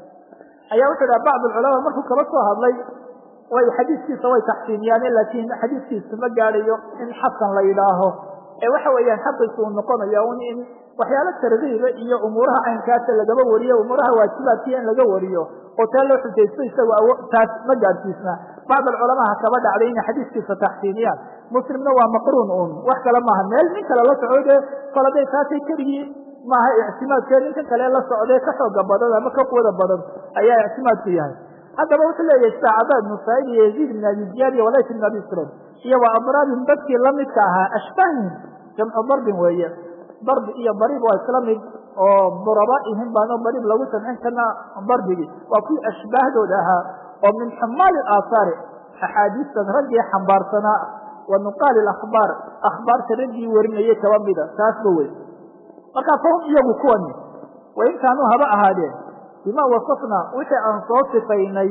ayaa wuxuu dhaha bacd alculamaa markuu kaba soo hadlay way xadiiskiisa way taxsiiniyaan laakiin xadiiskiisa ma gaadhayo in xasan la yidhaaho ee waxa weeyaan xaqiisa uu noqonayo un in waxyaalo targiiba iyo umuuraha caynkaasa lagaba wariyo umuuraha waajibaadkiya in laga wariyo oo taa loo xujaysto isagu taas ma gaadhsiisna bacd alculamaa ha kaba dhacday inay xadiiskiisa taxsiiniyaan muslimna waa maqruun un wax kale maaha meel nin kale la socdo dee kol haday taatay keligii maaha ictimaadkee ninka kale la socdee ka xooga badan ama ka quwada badan ayaa ictimaadku yahay haddaba wuxuu leeyahay saacada ibnu saciid iyo yaziid ibn abi ziyaad iyo walayt ibn abi sulaim iyo wa adraabin dadkii lamidka ahaa ashbaahihim jamcu darbin weeye darbi iyo dariib waa isla mid oo durabaihim baano dariib lagu samcin karna darbigii waa kuwii ashbaahdooda ahaa oo min xumaali aahaari axaadiistan raggii xambaarsanaa wa nuqaali akhbaar akhbaarta raggii warinayay kaba mida taasba wey markaa fahum iyagu kuwani wain kaanuu haba ahaadeen bima wasafnaa wixii aan soo sifaynay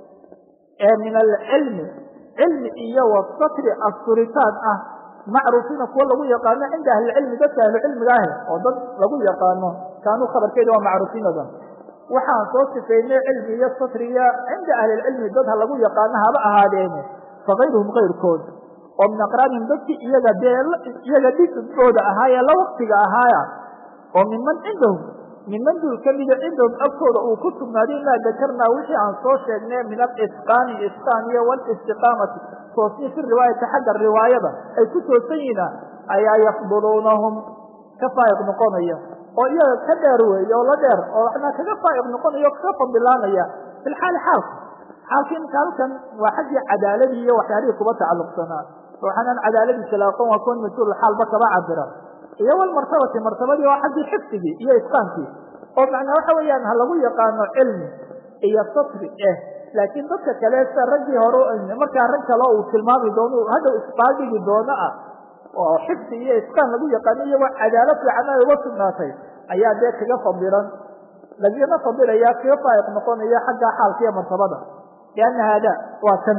ee min alcilmi cilmi iyo wasatri asturitaan ah macruufiina kuwa lagu yaqaano cinda ahlicilmi dadka ahlucilmiga ahe oo dad lagu yaqaano kaanuu khabarkeeda waa macruufiinadan waxaan soo sifaynay cilmi iyo satriga cinda ahlilcilmi dad ha lagu yaqaano haba ahaadeene fakayruhum kayrkood oo min aqraanihim dadkii iyaga dee iyaga dhigooda ahaayee la waktiga ahaaya oo minman cindahum minman duul kamida cindahum agtooda uu ku sugnaaday maa dakarnaa wixii aan soo sheegnay min alisqaani isqaan iyo walistiqaamati toosni fi riwaayati xagga riwaayada ay ku toosan yihiina ayaa yafduluunahum ka faa'iq noqonaya oo iyaga ka dheer weeye oo la dheer oo waxna kaga faa'iq noqonaya o kaga fadilaanaya fi lxaali xaalka xaalkii imka halkan waa xaggii cadaaladii iyo waxyaalihii kuba tacalluqsanaa waxaanaan cadaaladiisa la aqoon waa kuwan mas-uul xaalba kaba cabira iyo walmartabati martabadii waa xaggii xifdigii iyo isqaankii oo macnaa waxa weeyaan ha lagu yaqaano cilmi iyo satri eh laakiin dadka kale sida raggii hore markaa rag kale uu tilmaami doono hadhow isbaaldhigi doono ah oo xifdi iyo isqaan lagu yaqaano iyagoo cadaalad fiican ay uga sugnaatay ayaa dee kaga fadilan lagana fadilaya kaga faa'iq noqonaya xagga xaalka iyo martabada lianna haada waa kan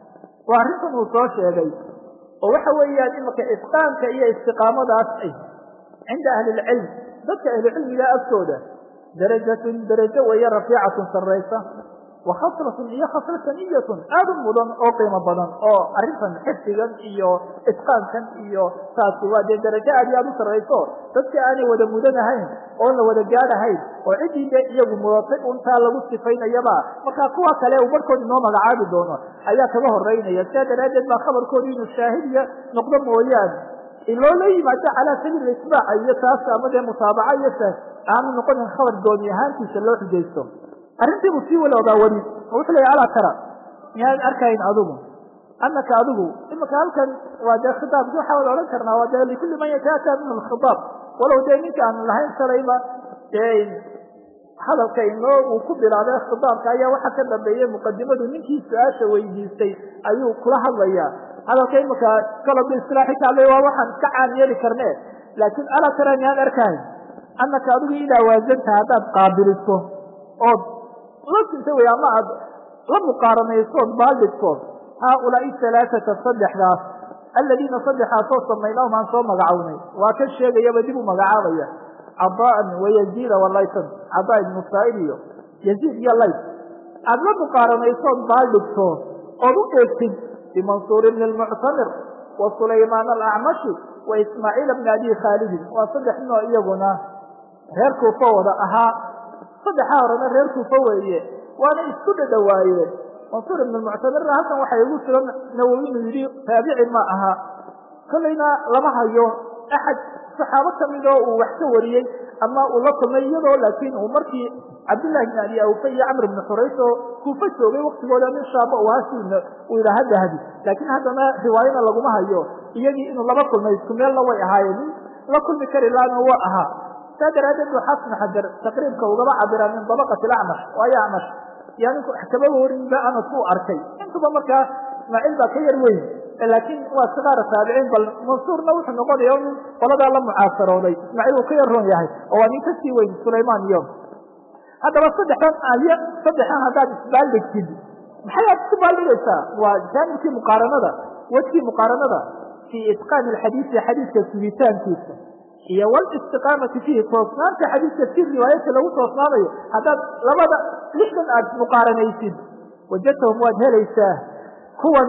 waa arrintan uu soo sheegay oo waxa weeyaan imaka isqaanka iyo istiqaamadaas ay cinda ahli lcilm dadka ahlucilmiga agtooda darajatun darajo weeye rafiicatun sarraysa wa khasratun iyo khasrataniyatun aada u mudan oo qiimo badan oo arrintan xifdigan iyo isqaankan iyo taasi waa dee darajo aad iyo aad u sarrayso dadka aanay wada mudanahayn oon la wada gaadhahayn oo ciddii dee iyagu mudatay untaa lagu sifaynayaba markaa kuwa kale uu barhkood inoo magacaabi doono ayaa kaga horeynaya sidaa daraaddeed baa khabarkoodu inuu shaahidiya noqdo mooyaane iloola yimaado calaa sabiil isbaaca iyo taas ama dee mutaabaca iyo taas aanu noqonin khabar gooni ahaantiisa loo xujaysto arrintii buu sii waloogaa weli oo wuxuu leeya alaa tara miyaad arkayn adigu anaka adigu imika halkan waa dee khitaabki waxaa wada odhan karnaa waa dee likulli man yataataa minhu lkhitaab walow dee ninka aan lahayn shalayba dee hadalka inoo uu ku bilaabay khitaabka ayaa waxa ka dambeeyey muqadimadu ninkii su-aasha weydiistay ayuu kula hadlayaa hadalka imika kaloba isilaaxi kaale waa waxaan ka caan yeeli karne laakiin alaa tara miyaan arkayn anaka adigu idaa waasanta haddaad qaabiliso ood la sinta wey ama aad la muqaaranaysood baaldhigtood haaulaai alaaata saddexdaas aladiina saddexaasoo samaynahum aan soo magacownay waa ka sheegayaba dib u magacaabaya cadaan wayaziida walaytan cadaa ibnu saa'id iyo yaziid iyo layt aad la muqaaranaysood baaldhigto ood u eegtid bimansuur ibni lmuctamir wa sulaymaan alacmashi wa ismaaciil bni abi khaalidin waa saddex ninoo iyaguna reer kuufa wada ahaa saddexaa horena reer kuufa weeye waana isku dhadhawaayeen mansuur ibn muctamirna halkan waxay ugu sugan nawowi inuu yidhi taabici ma aha kollayna lama hayo axad saxaabo kamid oo uu wax ka wariyey ama uu la kulmay iyadoo laakiin uu markii cabdillahi bn abi awfa iyo camr ibni xurays oo kuufa joogay waktigooda nin shaaba u ahaa si uu yidhaaha dahabi laakiin haddana riwaayana laguma hayo iyagii inuu laba kulmay isku meelna way ahaayeen nin la kulmi kari laana waa ahaa saa daraaddeed buu xaafid xajar taqriibka ugaba cabira min dabaqati acmash waayo acmash yaa ninku kaba warinba anas uu arkay intuba markaa ismaaciil baa ka yar weyn laakiin waa sigaara taabiciin bal mansuurna wuxuu noqonaya in qoladaa la mucaasarooday ismaaciil uu ka yar roon yahay oo waa nin kasii weyn sulaymaan iyo haddaba saddexdan ay saddexdan haddaad isbaaldhigtid maxay aad isku baaldhigaysaa waa jaanibkii muqaaranada wejkii muqaaranada fii itqaani alxadiisi xadiidka sugitaankiisa iyo walistiqaamati fiihi toosnaanta xadiidka si riwaayadka lagu toosnaanayo haddaad labada lixdan aad muqaaranaysid wajadtahum waad helaysaa kuwan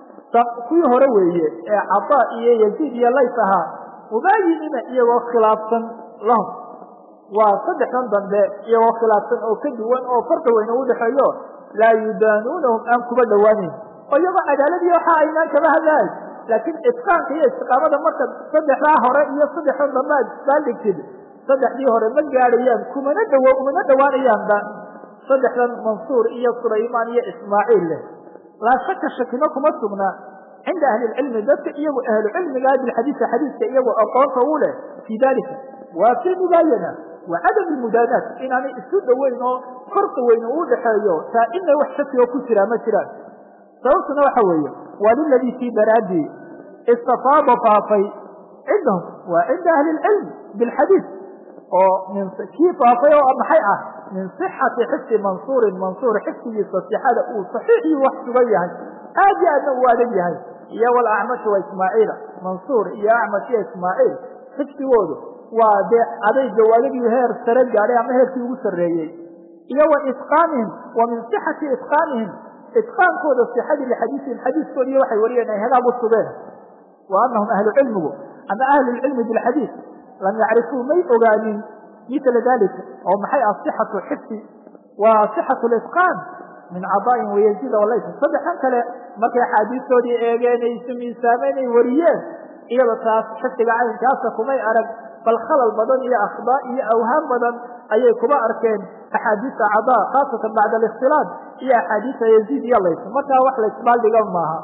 kuwii hore weeye ee cadaa iyo yaziid iyo lays ahaa mubaayinina iyagoo khilaafsan lahum waa saddexdan dambe iyagoo khilaafsan oo ka duwan oo farqi weyn u dhexeeyo laa yudaanuunahum aan kuba dhowaaneyn oo iyagoo cadaaladii waxa aynaan kaba hadlahay laakiin itqaanka iyo istiqaamada marka saddexdaa hore iyo saddexda dambe aad isbaaldhigtid saddexdii hore ma gaadhayaan kumana dhawo umana dhowaanayaanba saddexdan mansuur iyo sulaymaan iyo ismaaciil leh laa shaka shakino kuma sugna cinda ahli lcilmi dadka iyagu ahlu cilmiga bilxadiisi xadiiska iyagu aqoonta u leh fii dalika waa fi mubaayana wa cadam lmudaanaat inaanay isu dhoweyn oo korka weyn uu dhexeeyo taa ina wax shaki oo ku jiraa ma jiraan sababtuna waxa weeye waa liladii fii daraadii istafaada faafay cindahum waa cinda ahli lcilm bilxadiis oo min kii faafay oo maxay ah min صixati xifdi mansuurin mansuur xifdigiisa sixada uu saxiixii wax sugan yahay aad iyo aadna uu adag yahay iyo walacmash wa ismaaciila mansuur iyo acmash iyo ismaaciil xifdigoodu waa dee adayga adagii heer sare gaadhay ama heerkii ugu sarreeyey iyo wa itqaanihim wa min صixati itqaanihim itqaankooda sixadii lixadiisihim xadiiskoodi iyo waxay wariyeen ay hagaag u sugeen wa anahum ahlu cilmigu ama ahlu lcilmi bilxadiis lam yacrifuu may ogaanin mila dalika oo maxay ah صixatu xifdi wa صixatu litqaan min cadaain wayaziida walaysa saddexan kale markay axaadiistoodii eegeen ay isu miisaameen ay wariyeen iyada taas xifdiga caynkaasa kumay arag bal khalal badan iyo akhdaa iyo awhaam badan ayay kuba arkeen axaadiisa cadaa khaasatan bacda alikhtilaad iyo axaadiisa yaziid iyo laysa markaa wax laisbaaldhiga maaha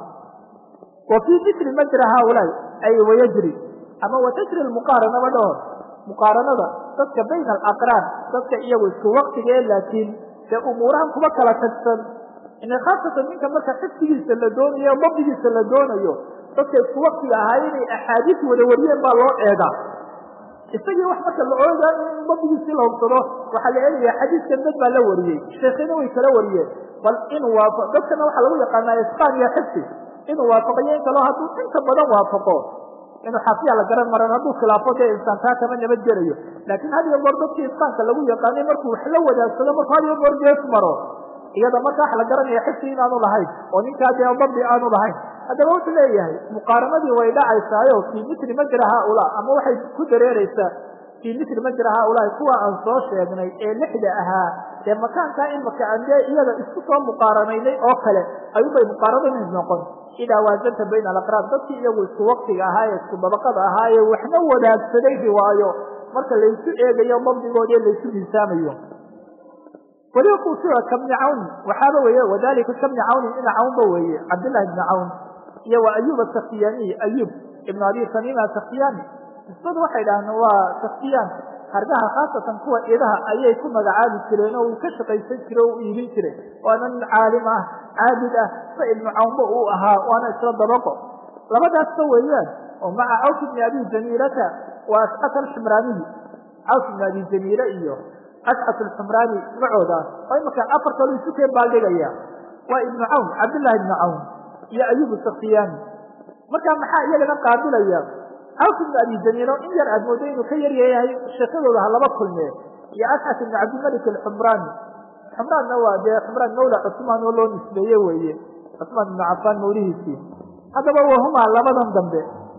wa fii mitri majra haaulaai ay wayajri ama watajri muqaaranaba dhahor muqaaranada dadka bayna alaqraan dadka iyagu isku waktige laakiin dee umuurahan kuba kala tagsan ina khaasatan ninka marka xifdigiisa la doonayo dabdigiisa la doonayo dadka isku waktiga ahaa inay axaadiis wada wariyeen baa loo eegaa isagii wax marka la oogaa in dabdigiisii la hubsado waxaa la eegaya xadiiskan dad baa la wariyey sheekhina way kala wariyeen bal inuu waafo dadkana waxaa lagu yaqaanaa isqaan iyo xifdi inuu waafaqayo in kaloo hadduu inta badan waafaqo inuu xaafiya la garan maran hadduu khilaafo dee insaan taa kama nabadgelayo laakiin had iyo goor dadkii isqaanka lagu yaqaanay markuu wax la wadaagsado markuu had iyo goor gees maro iyada marka wax la garanaya xifdi inaanu lahayn oo ninkaa dee dabdi aanu lahayn haddaba wuxuu leeyahay muqaaranadii way dhacaysaayo fii mitri majra haaulaa ama waxay ku dareereysaa fii mitri majra haaulaai kuwa aan soo sheegnay ee lixda ahaa dee makaankaa imaka aan dee iyada isku soo muqaaranaynay oo kale ayuunbay muqaaranadii noqon idaa waazanta bayna alaqraab dadkii iyagu isku waktiga ahaa ee isku dabaqada ahaa ee waxna wadaagsaday riwaayo marka laysu eegayo dabdigoodi laysu miisaamayo weliba kuusiga kabni cawn waxaaba weeye wadalika kabni cawnin ina cawnba weeye cabdillahi ibni cawn iyo wa ayub asaktiyaniy ayub ibnu abi tamima asaktiyani nisbadu waxay dhahdeen waa saktiyaan hargaha khaasatan kuwa idaha ayay ku magacaabi jireen oo uu ka shaqaysan jire o u iibin jiray waana nin caalim ah caabid ah sa ibnu cawnba uu ahaa waana isla dabaqo labadaasba weeyaan oo maca cawf ibni abi jamiilata wa ascat alximraaniyi cawf ibni abi jamiile iyo ascat alximraani magacoodaas oo imaka afar kaloo isu keen baaldhigaya waa ibnu cawn cabdillahi ibnu cawn iyo ayub saktiyani marka maxaa iyagana qaabilaya cawf ibn abi jamiilo in yar aad moodo inuu ka yar yahay sheekadooda ha laba kulmee iyo asxat ibn cabdimalik alxumraani xumraanna waa dee xumraan mawla cusmaan oo loo nisbeeye weeye cusmaan ibnu cafaan mawlihiisii haddaba wahumaa labadan dambe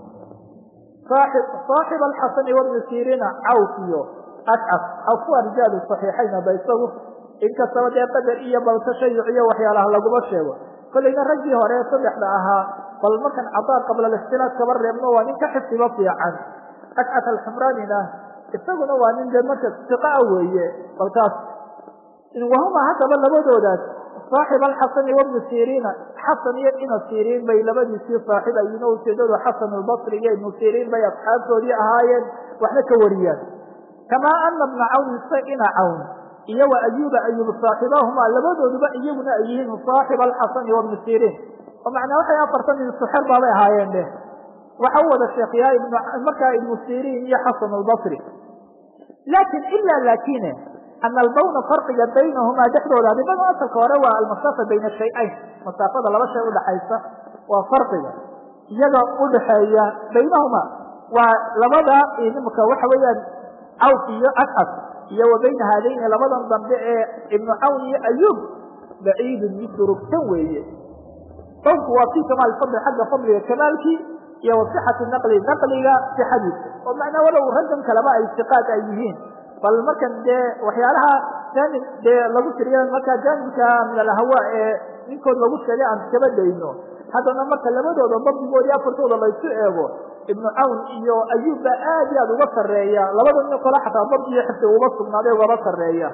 saaxib alxasani wabni siriina cawf iyo ascaf cawf waa rijaalu saxiixayn hadda isagu inkastaba dee qadar iyo bal tashayuc iyo waxyaalaha laguma sheego kollayna raggii hore ee saddexda ahaa bal markan cadaa qabla alikhtilaaf kaba reebno waa nin ka xifdiba fiican ascat alxumraanina isaguna waa nin dee marka siqaa weeye bal taas wahuma haddaba labadoodaas saaxib alxasani wabnu siriina xasan iyo ina siriin bay labadiisii saaxib ayiin oo ujeedadu xasan albasri iyo ibnu siriin bay asxaabtoodii ahaayeen waxna ka wariyaan kamaa ana bna cawn sa ina cawn iyo wa ayuba ayub saaxibahumaa labadooduba iyaguna ay yihiin saaxib alxasani wabnu siriin oo macnaa waxay afartan min suxer baabay ahaayeen dheh waxa u wada sheekhiyaa markaa ibnu siriin iyo xasan albasri laakin ila laakine ana albawna farqiga baynahumaa dhexdooda adibada asalka hore waa almasaafa bayna shay-ayn masaafada laba shay udhaxaysa waa farqiga iyaga udhaxeeya baynahumaa waa labada imika waxa weeyaan cawf iyo ascad iyo wa bayna haadayni labadan dambe ee ibnu cawn iyo ayub baciidun mid durugsan weeye soomku waa fii kamaal fadli xagga fadliga kamaalkii iyo wa sixati naqli naqliga sixadiisa oo macnaa walow raggan kaleba ay siqaad ay yihiin bal markan dee waxyaalaha jaanib dee lagu tiriya markaa jaanibka min alhawa ee ninkood lagu sheegay aan iskaba dayno haddana marka labadooda dabdigoodii afartooda laysu eego ibnu cawn iyo ayuub baa aad iyo aad uga sarreeya labada nin kole xataa dabdi iyo xifdi uba sugnaaday ugaba sarreeya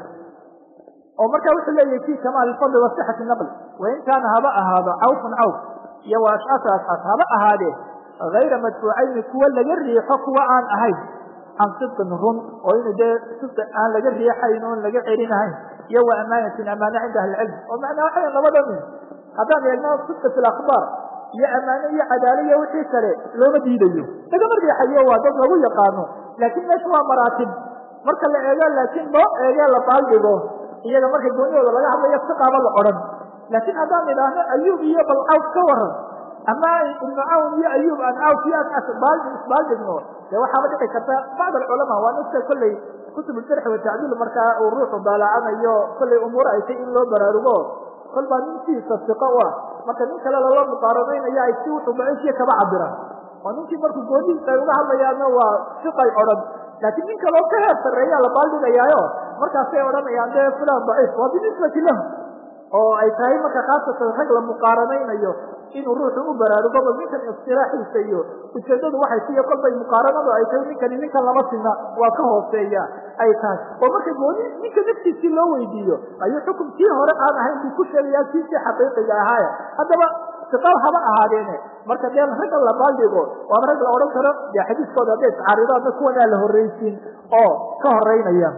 oo marka wuxuu leeyahay fi kamaal fadli wa sixati naqli wain kaana haba ahaado cawfun cawf iyo wa ashcaasa ashcaas haba ahaadee hayra madfuucayni kuwa laga riixo kuwa aan ahayn can sidqin run oo inu dee sidqi aan laga riixayn oon laga celinahayn iyo wa amaanatin amaane cinda ahli cilm oo macnaa waxa labada nin haddaan eegno sidqi fi lakhbaar iyo amaane iyo cadaala iyo wixii kale looma diidayo lagama riixayo waa dad lagu yaqaano laakiin meesha waa maraatib marka la eego laakiin loo eege la baaldhigo iyaga marka goonihooda laga hadlayo siqaaba la odhan laakiin haddaan idhaahno ayuub iyo bal cawf ka waran ama ibnu cawn iyo ayuub aan cawf iyo aan isbaaldhigno dee waxaaba dhici karta bacd alculamaa waa nafta kolley kutub jarxi watacdiil markaa uu ruuxu daalacanayo kollay umuur ay tay in loo baraarugo kol baa ninkiisa siqo u ah marka nin kale lala muqaaradaynaya ay si wuxuu daciifiya kaba cabiraan oo ninkii markuu goonihiisa ay uga hadlayaanna waa siqay odhan laakiin nin kaloo ka heer sarreeyaa la baaldhigayaayo markaasay odhanayaan dee fulan daciif waa binisbati lahu oo ay tahay marka khaasatan rag la muqaaranaynayo inuu ruuxu u baraarugo bal ninkan istilaaxiisa iyo ujeedadu waxay siyo kolbay muqaaranadu ay tahay ninkani ninkan lama sina waa ka hooseeya ay tahay oo marka gooni ninka naftiisii loo weydiiyo ayuu xukumkii hore aan ahayn buu ku sheegayaa kiisii xaqiiqiga ahaaya haddaba siqal haba ahaadeene marka dee ragga la baaldhigo waaba rag la odhan karo dee xadiiskooda hadday iscaaridaadna kuwanaa la horreysiin oo ka horeynaya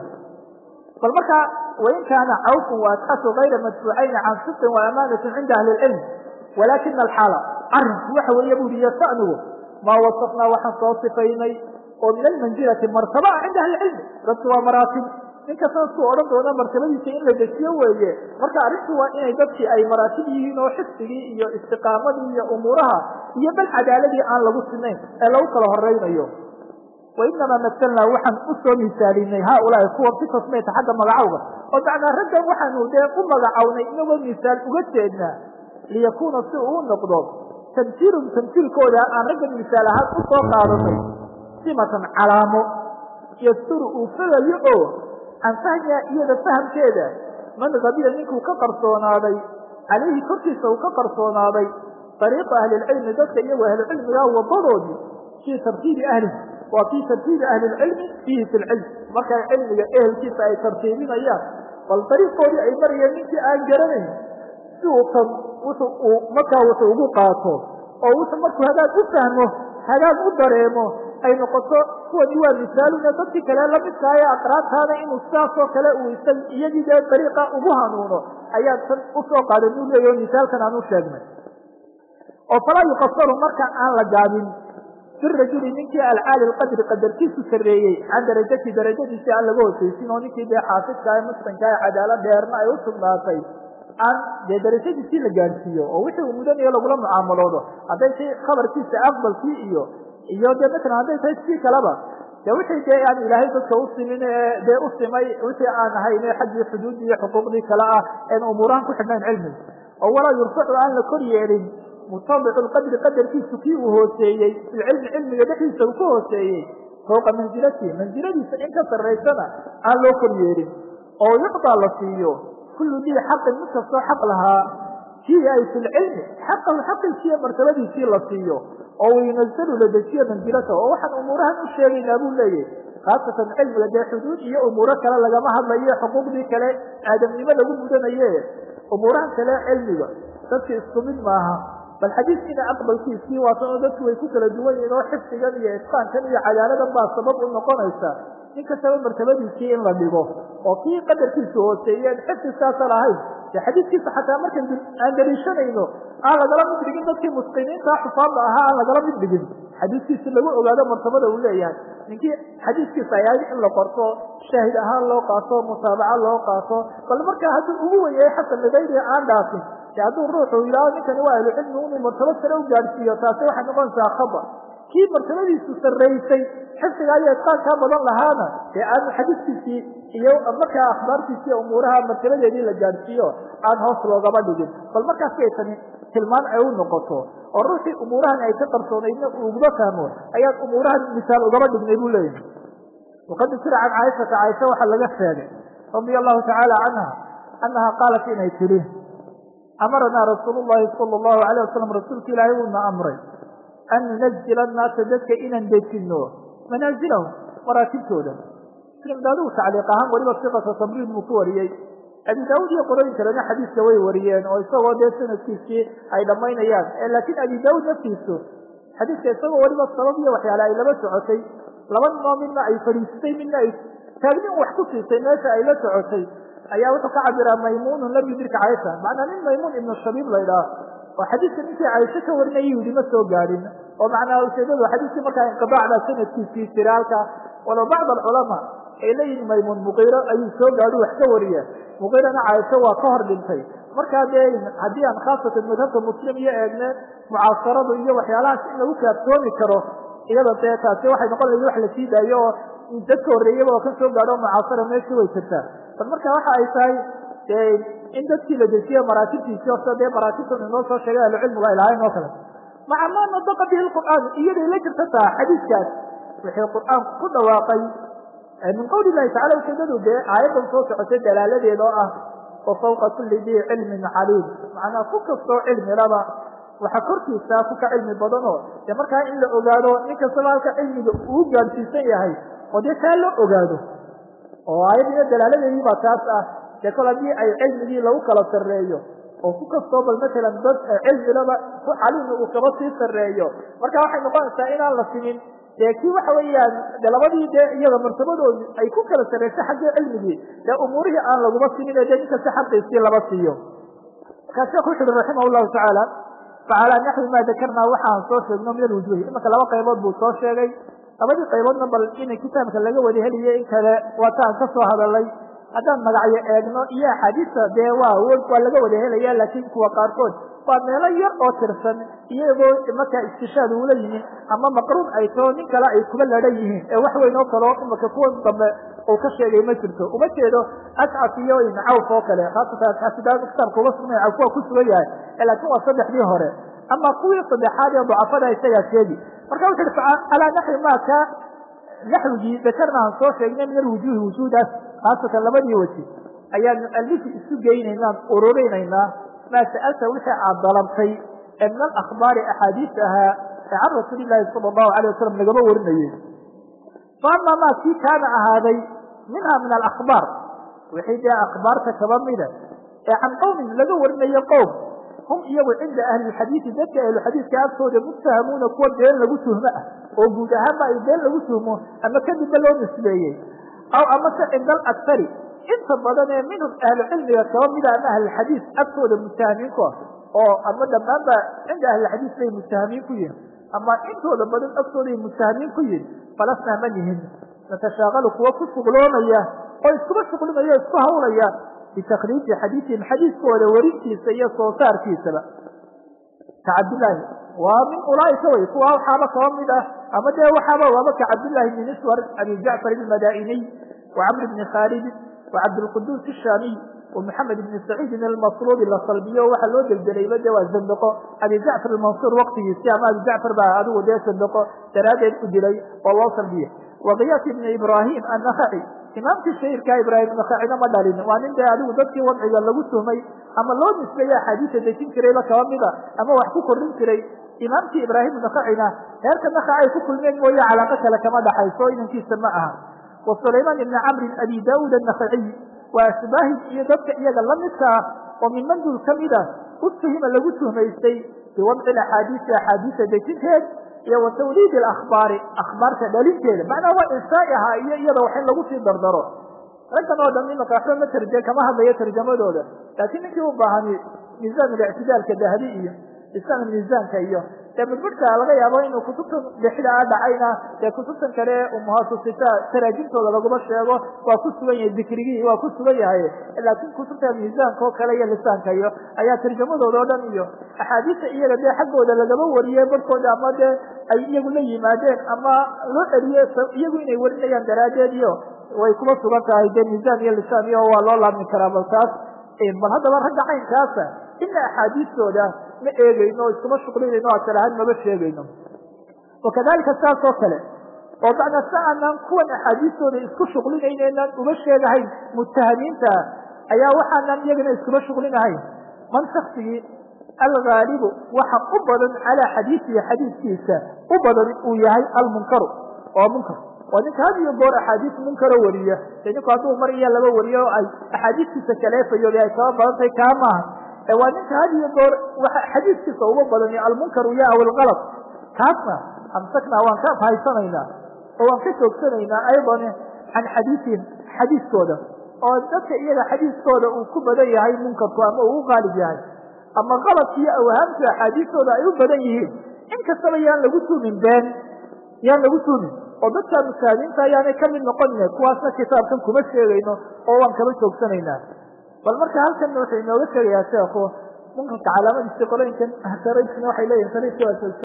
bal marka wain kaana cawfun waasxasu gayra madfuucayni can sidqin wa amaanatin cinda ahli lcilm walaakina alxaala arrinku waxa weeye bu uri yastanigu maa wasafnaa waxaan soo sifaynay oo min almanzilati martaba ah cinda ahli cilmi dadku waa maraatib ninka saasku odhan doona martabadiisa in la dejiyo weeye marka arrintu waa inay dadkii ay maraatib yihiin oo xifdigii iyo istiqaamadii iyo umuuraha iyo bal cadaaladii aan lagu sinayn ee lagu kala horeynayo wainamaa masalnaa waxaan u soo misaalinay haaulaai kuwa si tasmiyata xagga magacowga oo macnaa raggan waxaanu dee u magacownay inagoo misaal uga jeednaa liyakuuna si uu u noqdo tamsiilum tamsiilkooda aan raggan misaal ahaan u soo qaadanay simatan calaamo yasturu uu fogayo oo can fahmiha iyada fahamkeeda man kabiya ninkuu ka qarsoonaaday calayhi korkiisa uu ka qarsoonaaday dariiqa ahlilcilmi dadka iyagoo ahlucilmigaa wadadoodii fii tartiibi ahlihi waa fii tartiibi ahli lcilmi fiihi fi lcilm markay cilmiga ehelkiisa ay tartiibinayaan bal dariiqoodii ay marayeen ninkii aan garanayn si uu tan wuxu uu markaa wuxuu ugu qaato oo wuxuu markuu hagaag u fahmo hagaag u dareemo ay noqoto kuwani waa misaaluna dadkii kale lamidkaayo aqraabtaana inuu sidaasoo kale uu isag iyagii dee dariiqa ugu hanuuno ayaa tan usoo qaadan u leeyaho misaalkan aan u sheegnay oo falaa yuqasaru marka aan la gaabin birajuli ninkii alcaali lqadri qadarkiisu sarreeyey can darajati darajadiisi aan laga hosaysin oo ninkii dee xaafidka ee muslimka ee cadaalad dheerna ay u sugnaatay aan dee darajadiisii la gaadhsiiyo oo wixii uu mudanayo lagula mucaamaloodo hadday tay khabarkiisa aqbalkii iyo iyo dee matalan hadday tahay sii kaleba dee wixii dee aan ilaahay dadka u simin ee dee u simay wixii aan ahayn ee xaggii xuduuddii iyo xuquuqdii kale ah een umuurahan ku xidhnayn cilmiga oo walaa yurfacu aan la kor yeelin mutabicu lqadri qadarkiisu kii uu hooseeyey filcilmi cilmiga dhexdiisa uu ka hooseeyey fowqa mansilatihi mansiladiisa in ka sarraysana aan loo kor yeelin oo yucdaa la siiyo kullu dii xaqin mid kastoo xaq lahaa kii ay fi lcilmi xaqahu xaqiisiiyo martabadiisii la siiyo oo wayunazalu la dejiyo mansilatahu oo waxaan umuurahan u sheegaynaa buu leeyahy khaasatan cilmiga dee xuduud iyo umuuro kale lagama hadlayo xuquuqdii kale aadamnimo lagu mudanaye umuurahan kale cilmiga dadki isku mid maaha bal xadiiskiina aqbalkiisii waatan oo dadku way ku kala duwan yihiin oo xifdigan iyo itqaankan iyo cadaaladan baa sabab u noqonaysa nin kastaba martabadiisii in la dhigo oo kii qadarkiisu hooseeyeen xifdiskaasa lahayn dee xadiiskiisa xataa markan aan daliishanayno aan lagala mid dhigin dadkii musqiniinta xufaadda ahaa aan lagala mid dhigin xadiiskiisi lagu ogaado martabada uu leeyahay ninkii xadiiskiisa ay ahayd in la qorto shaahid ahaan loo qaato mutaabaca loo qaato bal markaa hadduu ugu wenyahay xasan ligayri aan dhaafin de hadduu ruuxu yidhaaho ninkani waa ahlucilmi inuu martabo sare u gaadhsiiyo taasi waxay noqonaysaa khaba kii martabadiisu sarraysay xifdiga iyo itqaankaa badan lahaana dee aanu xadiiskiisii iyo markaa akhbaartiisi iyo umuuraha martabadeedii la gaadhsiiyo aan hoos loogaba dhigin bal markaas bay tani tilmaan ay u noqoto oo ruuxii umuurahan ay ka qarsoonaydna uu ugaba fahmo ayaan umuurahan misaal ugaba dhignay buu leeyahay waqad ukira can caaishata caaisha waxaa laga sheegay radia allahu tacaala canha annaha qaalat inay tidhi amaranaa rasuul llahi sala allahu alayh wasalam rasuulka ilaahay uuna amray an nunazila annaasa dadka inaan dejino manaasilahum maraatibtooda muslim daadigu tacliiq ahaan weliba siqata tamriid buu ku wariyey abi daawud iyo qolooyin kalena xadiiska way wariyeen oo isagoo dee sanadkiisii ay dhammaynayaan laakiin abi daawud naftiisu xadiiska isagoo weliba sabab iyo waxyaale ay laba socotay laba ninoo midna ay fadhiistay midna ay taagnin wax ku siisay meesha ay la socotay ayaa wuxuu ka cabiraa maymuunun lam yudirka caysha macnaa nin maymuun ibnu shabiib la ydhaah oo xadiiska ninkii caysho ka warinaya yidhi ma soo gaadhin oo macnaa ujeedadu xadiiskii markaa inqidaacda sanadkiisii jira halka walow bacd alculamaa ay leeyihin maymuun muqiiro ayuu soo gaadhu wax ka wariya muqiirana caysho waa ka hor dhintay markaa dee haddii aan khaasatan madhabka muslim iyo eegne mucaasaradu iyo waxyaalahaas in lagu kaaftoomi karo iyada dee taasi waxay noqon lahayd wax la sii daayo oo dadka horreeyaba oo ka soo gaadho mucaasara meeshii way jirtaa bal marka waxa ay tahay in dadkii la dejiye maraatibtiisii horta dee maraatibtan inoo soo sheegay ahlucilmigu ay lahayn oo kale maca maa nadaqa bihi lqur'aan iyaday la jirta taa xadiiskaas wixii qur'aanku ku dhawaaqay min qawli illahi tacala ujeedadu dee aayaddan soo socotay dalaaladeeda oo ah wa fawqa kulli dii cilmin caliim macnaa ku kastoo cilmilaba waxa korkiisa ku ka cilmi badan oo dee markaa in la ogaado nin kastaba halka cilmiga uu gaadhsiisan yahay oo dee taa loo ogaado oo aayaddiina dalaaladeedii baa taas ah dee kol haddii ay cilmigii lagu kala sarreeyo oo ku kastoo bal matalan dad cilmilaba ku caliimna uu kaba sii sarreeyo marka waxay noqonaysaa inaan la simin dee kii waxa weeyaan de labadii dee iyada martabadoodu ay ku kala sarreysa xaggii cilmigii dee umuurihii aan laguma simin ee dee ninkasta xaqiisii laba siiyo markaa sheekhu wuxu uhi raximah llahu tacaala facalaa naxwi maa dakarnaa waxaan soo sheegno min alwujuhi imanka laba qaybood buu soo sheegay labadii qayboodna bal inay kitaabka laga wada heliye in kale waataan ka soo hadalay haddaan magacyo eegno iyo axaadiista dee waa waa laga wada helaya laakiin kuwa qaarkood waa meelo yar oo tirsan iyagoo markaa istishaad uula yimin ama maqruun ay tao nin kale ay kuba ladhan yihiin ee wax weyn oo kaleo imaka kuwan dambe uu ka sheegay ma jirto uma jeedo ascaf iyo cawf oo kale haasatan ascafida kitaabka uga sugnay cawf waa ku sugan yahay laakiin waa saddexdii hore ama kuwii saddexaad ee dacafada isagaa sheegi marka wuxu uhi alaa naxwi maaka naxwigii dakarnaan soo sheegnay min alwujuhi wujuudaas khaasatan labadii weji ayaanu alifi isu geynaynaan ururinaynaa maa sa'alta wixii aad dalabtay ee min alakhbaari axaadiis ahaa ee can rasuuli llaahi sala allahu alay wasalam lagama warinayey fa ama maa kii kaana ahaaday minha min alakhbaar wixii dee akhbaarta kaba mida ee can qowmin laga warinayo qowm hum iyagu cinda ahli lxadiidi dadka ahluxadiidka agtooda muttahamuuna kuwa been lagu tuhmo ah oo guud ahaanba ay been lagu tuhmo ama kadibba loo nisbeeyey aw amase cinda alaksari inta badan ee minhum ahlu cilmiga kaba mida ama ahlulxadiis agtooda muttahamiinku ah oo ama dhammaanba cinda ahlilxadiis bay muttahamiin ku yihin ama intooda badan agtooday muttahamiin ku yihin falasnaa ma nihin natashaaqalu kuwa ku shuqloomaya oo iskuba shuqlimaya o isku hawlaya bitakriiji xadiisihim xadiiskooda werintiisa iyo soo saarkiisaba ka cabdillaahi waa min ulaaika wey kuwa waxaaba kaba mid ah ama dee waxaaba waaba ka cabdillaahi bni miswar abi jacfar ilmadainiy wa camr bni khaalid wa cabdilquduus ishaamiy wa maxamed ibni saciidin almasruubi la salbiyo waxaa loo deldelayba de waa zandiqo abi jacfar almansuur waqtigiisi ama abi jacfar baa adigu dee zandiqo daraaddeed u dilay oo loo salbiye wa kiyaas ibni ibraahim annakhaci imaamkii shahirkaa ibraahim nakacina ma dhalin waa nin dee adigu dadkii wadciga lagu tuhmay ama loo nisbeeye axaadiisa dejin jirayba kaba mida ama wax ku kordhin jiray imaamkii ibraahim nakacina heerka nakac ay ku kulmeen mooye calaaqo kale kama dhaxayso inankiisa ma aha wa sulaymaan ibni camrin abi daauud annakaciy waa ashbaahid iyo dadka iyaga la midka ah oo min mandul ka mida utuhima lagu tuhmaystay biwadci axaadiisi axaadiisa dejinteed iyo wa tawliid akhbaari akhbaarta dhalinteeda macnaha waa inshaai ahaa iyo iyada wax in lagu sii dardaro raggan oo dhan imaka waxba ma tarje kama hadlayo tarjamadooda laakiin ninkii u baahani miisaan ictidaalka dahabi iyo isaan miisaanka iyo dee budbudhka laga yaabo inuu kutubtan dhexda a dhacayna dee kutubtan kale umuhasusita taraajimtooda laguma sheego waa ku sugan yahay dikrigii waa ku sugan yahay laakiin kutubta miisaanka oo kale iyo lisaanka iyo ayaa tarjamadooda oo dhan iyo axaadiista iyaga dee xaggooda lagama wariyey barhkooda ama dee ay iyagu la yimaadeen ama loo celiye iyagu inay warinayaan daraaddeed iyo way kuma sugan tahay dee miisaan iyo lisaan iyo waa loo laabmi karaa bal taas bal haddaba ragga caynkaasa ina axaadiistooda ma eegeyno o iskuma shuqlinayno asal ahaan maba sheegayno wakadalika saas oo kale oo macnaa si aanaan kuwan axaadiistooda isku shuqlinayneynaan uma sheegahayn muttahamiinta ayaa waxaanaan iyagana iskuma shuqlinahayn man shaksigii algaalibu waxa u badan calaa xadiisihi xadiidkiisa u badan uu yahay almunkaru oo munkar oo ninka had iyo goor axaadiis munkaro wariya de ninku hadduu mar iyo laba wariyo oo ay axaadiistiisa kaleefayo ay kaba badantahay kaa maaha ee waa ninka had iyo goor waxa xadiiskiisa uga badan almunkaru ya aw algalad kaasna amsaknaa waan ka fahaysanaynaa oo waan ka joogsanaynaa aydan can xadiisihim xadiiskooda oo dadka iyaga xadiiskooda uu ku badan yahay munkarku ama uu u qaalib yahay ama qaladka iyo awhaamta axaadiistooda ay u badan yihiin in kastaba yaan lagu tuumin been yaan lagu tuumin oo dadka musaahadiinta ayaanay ka mid noqonine kuwaasna kitaabkan kuma sheegayno oo waan kaba joogsanaynaa bal marka halkan wuxuu inooga sheegayaa sheekhu munkarka calaamadiisi qolooyinkan sarayskuna waxay leeyihin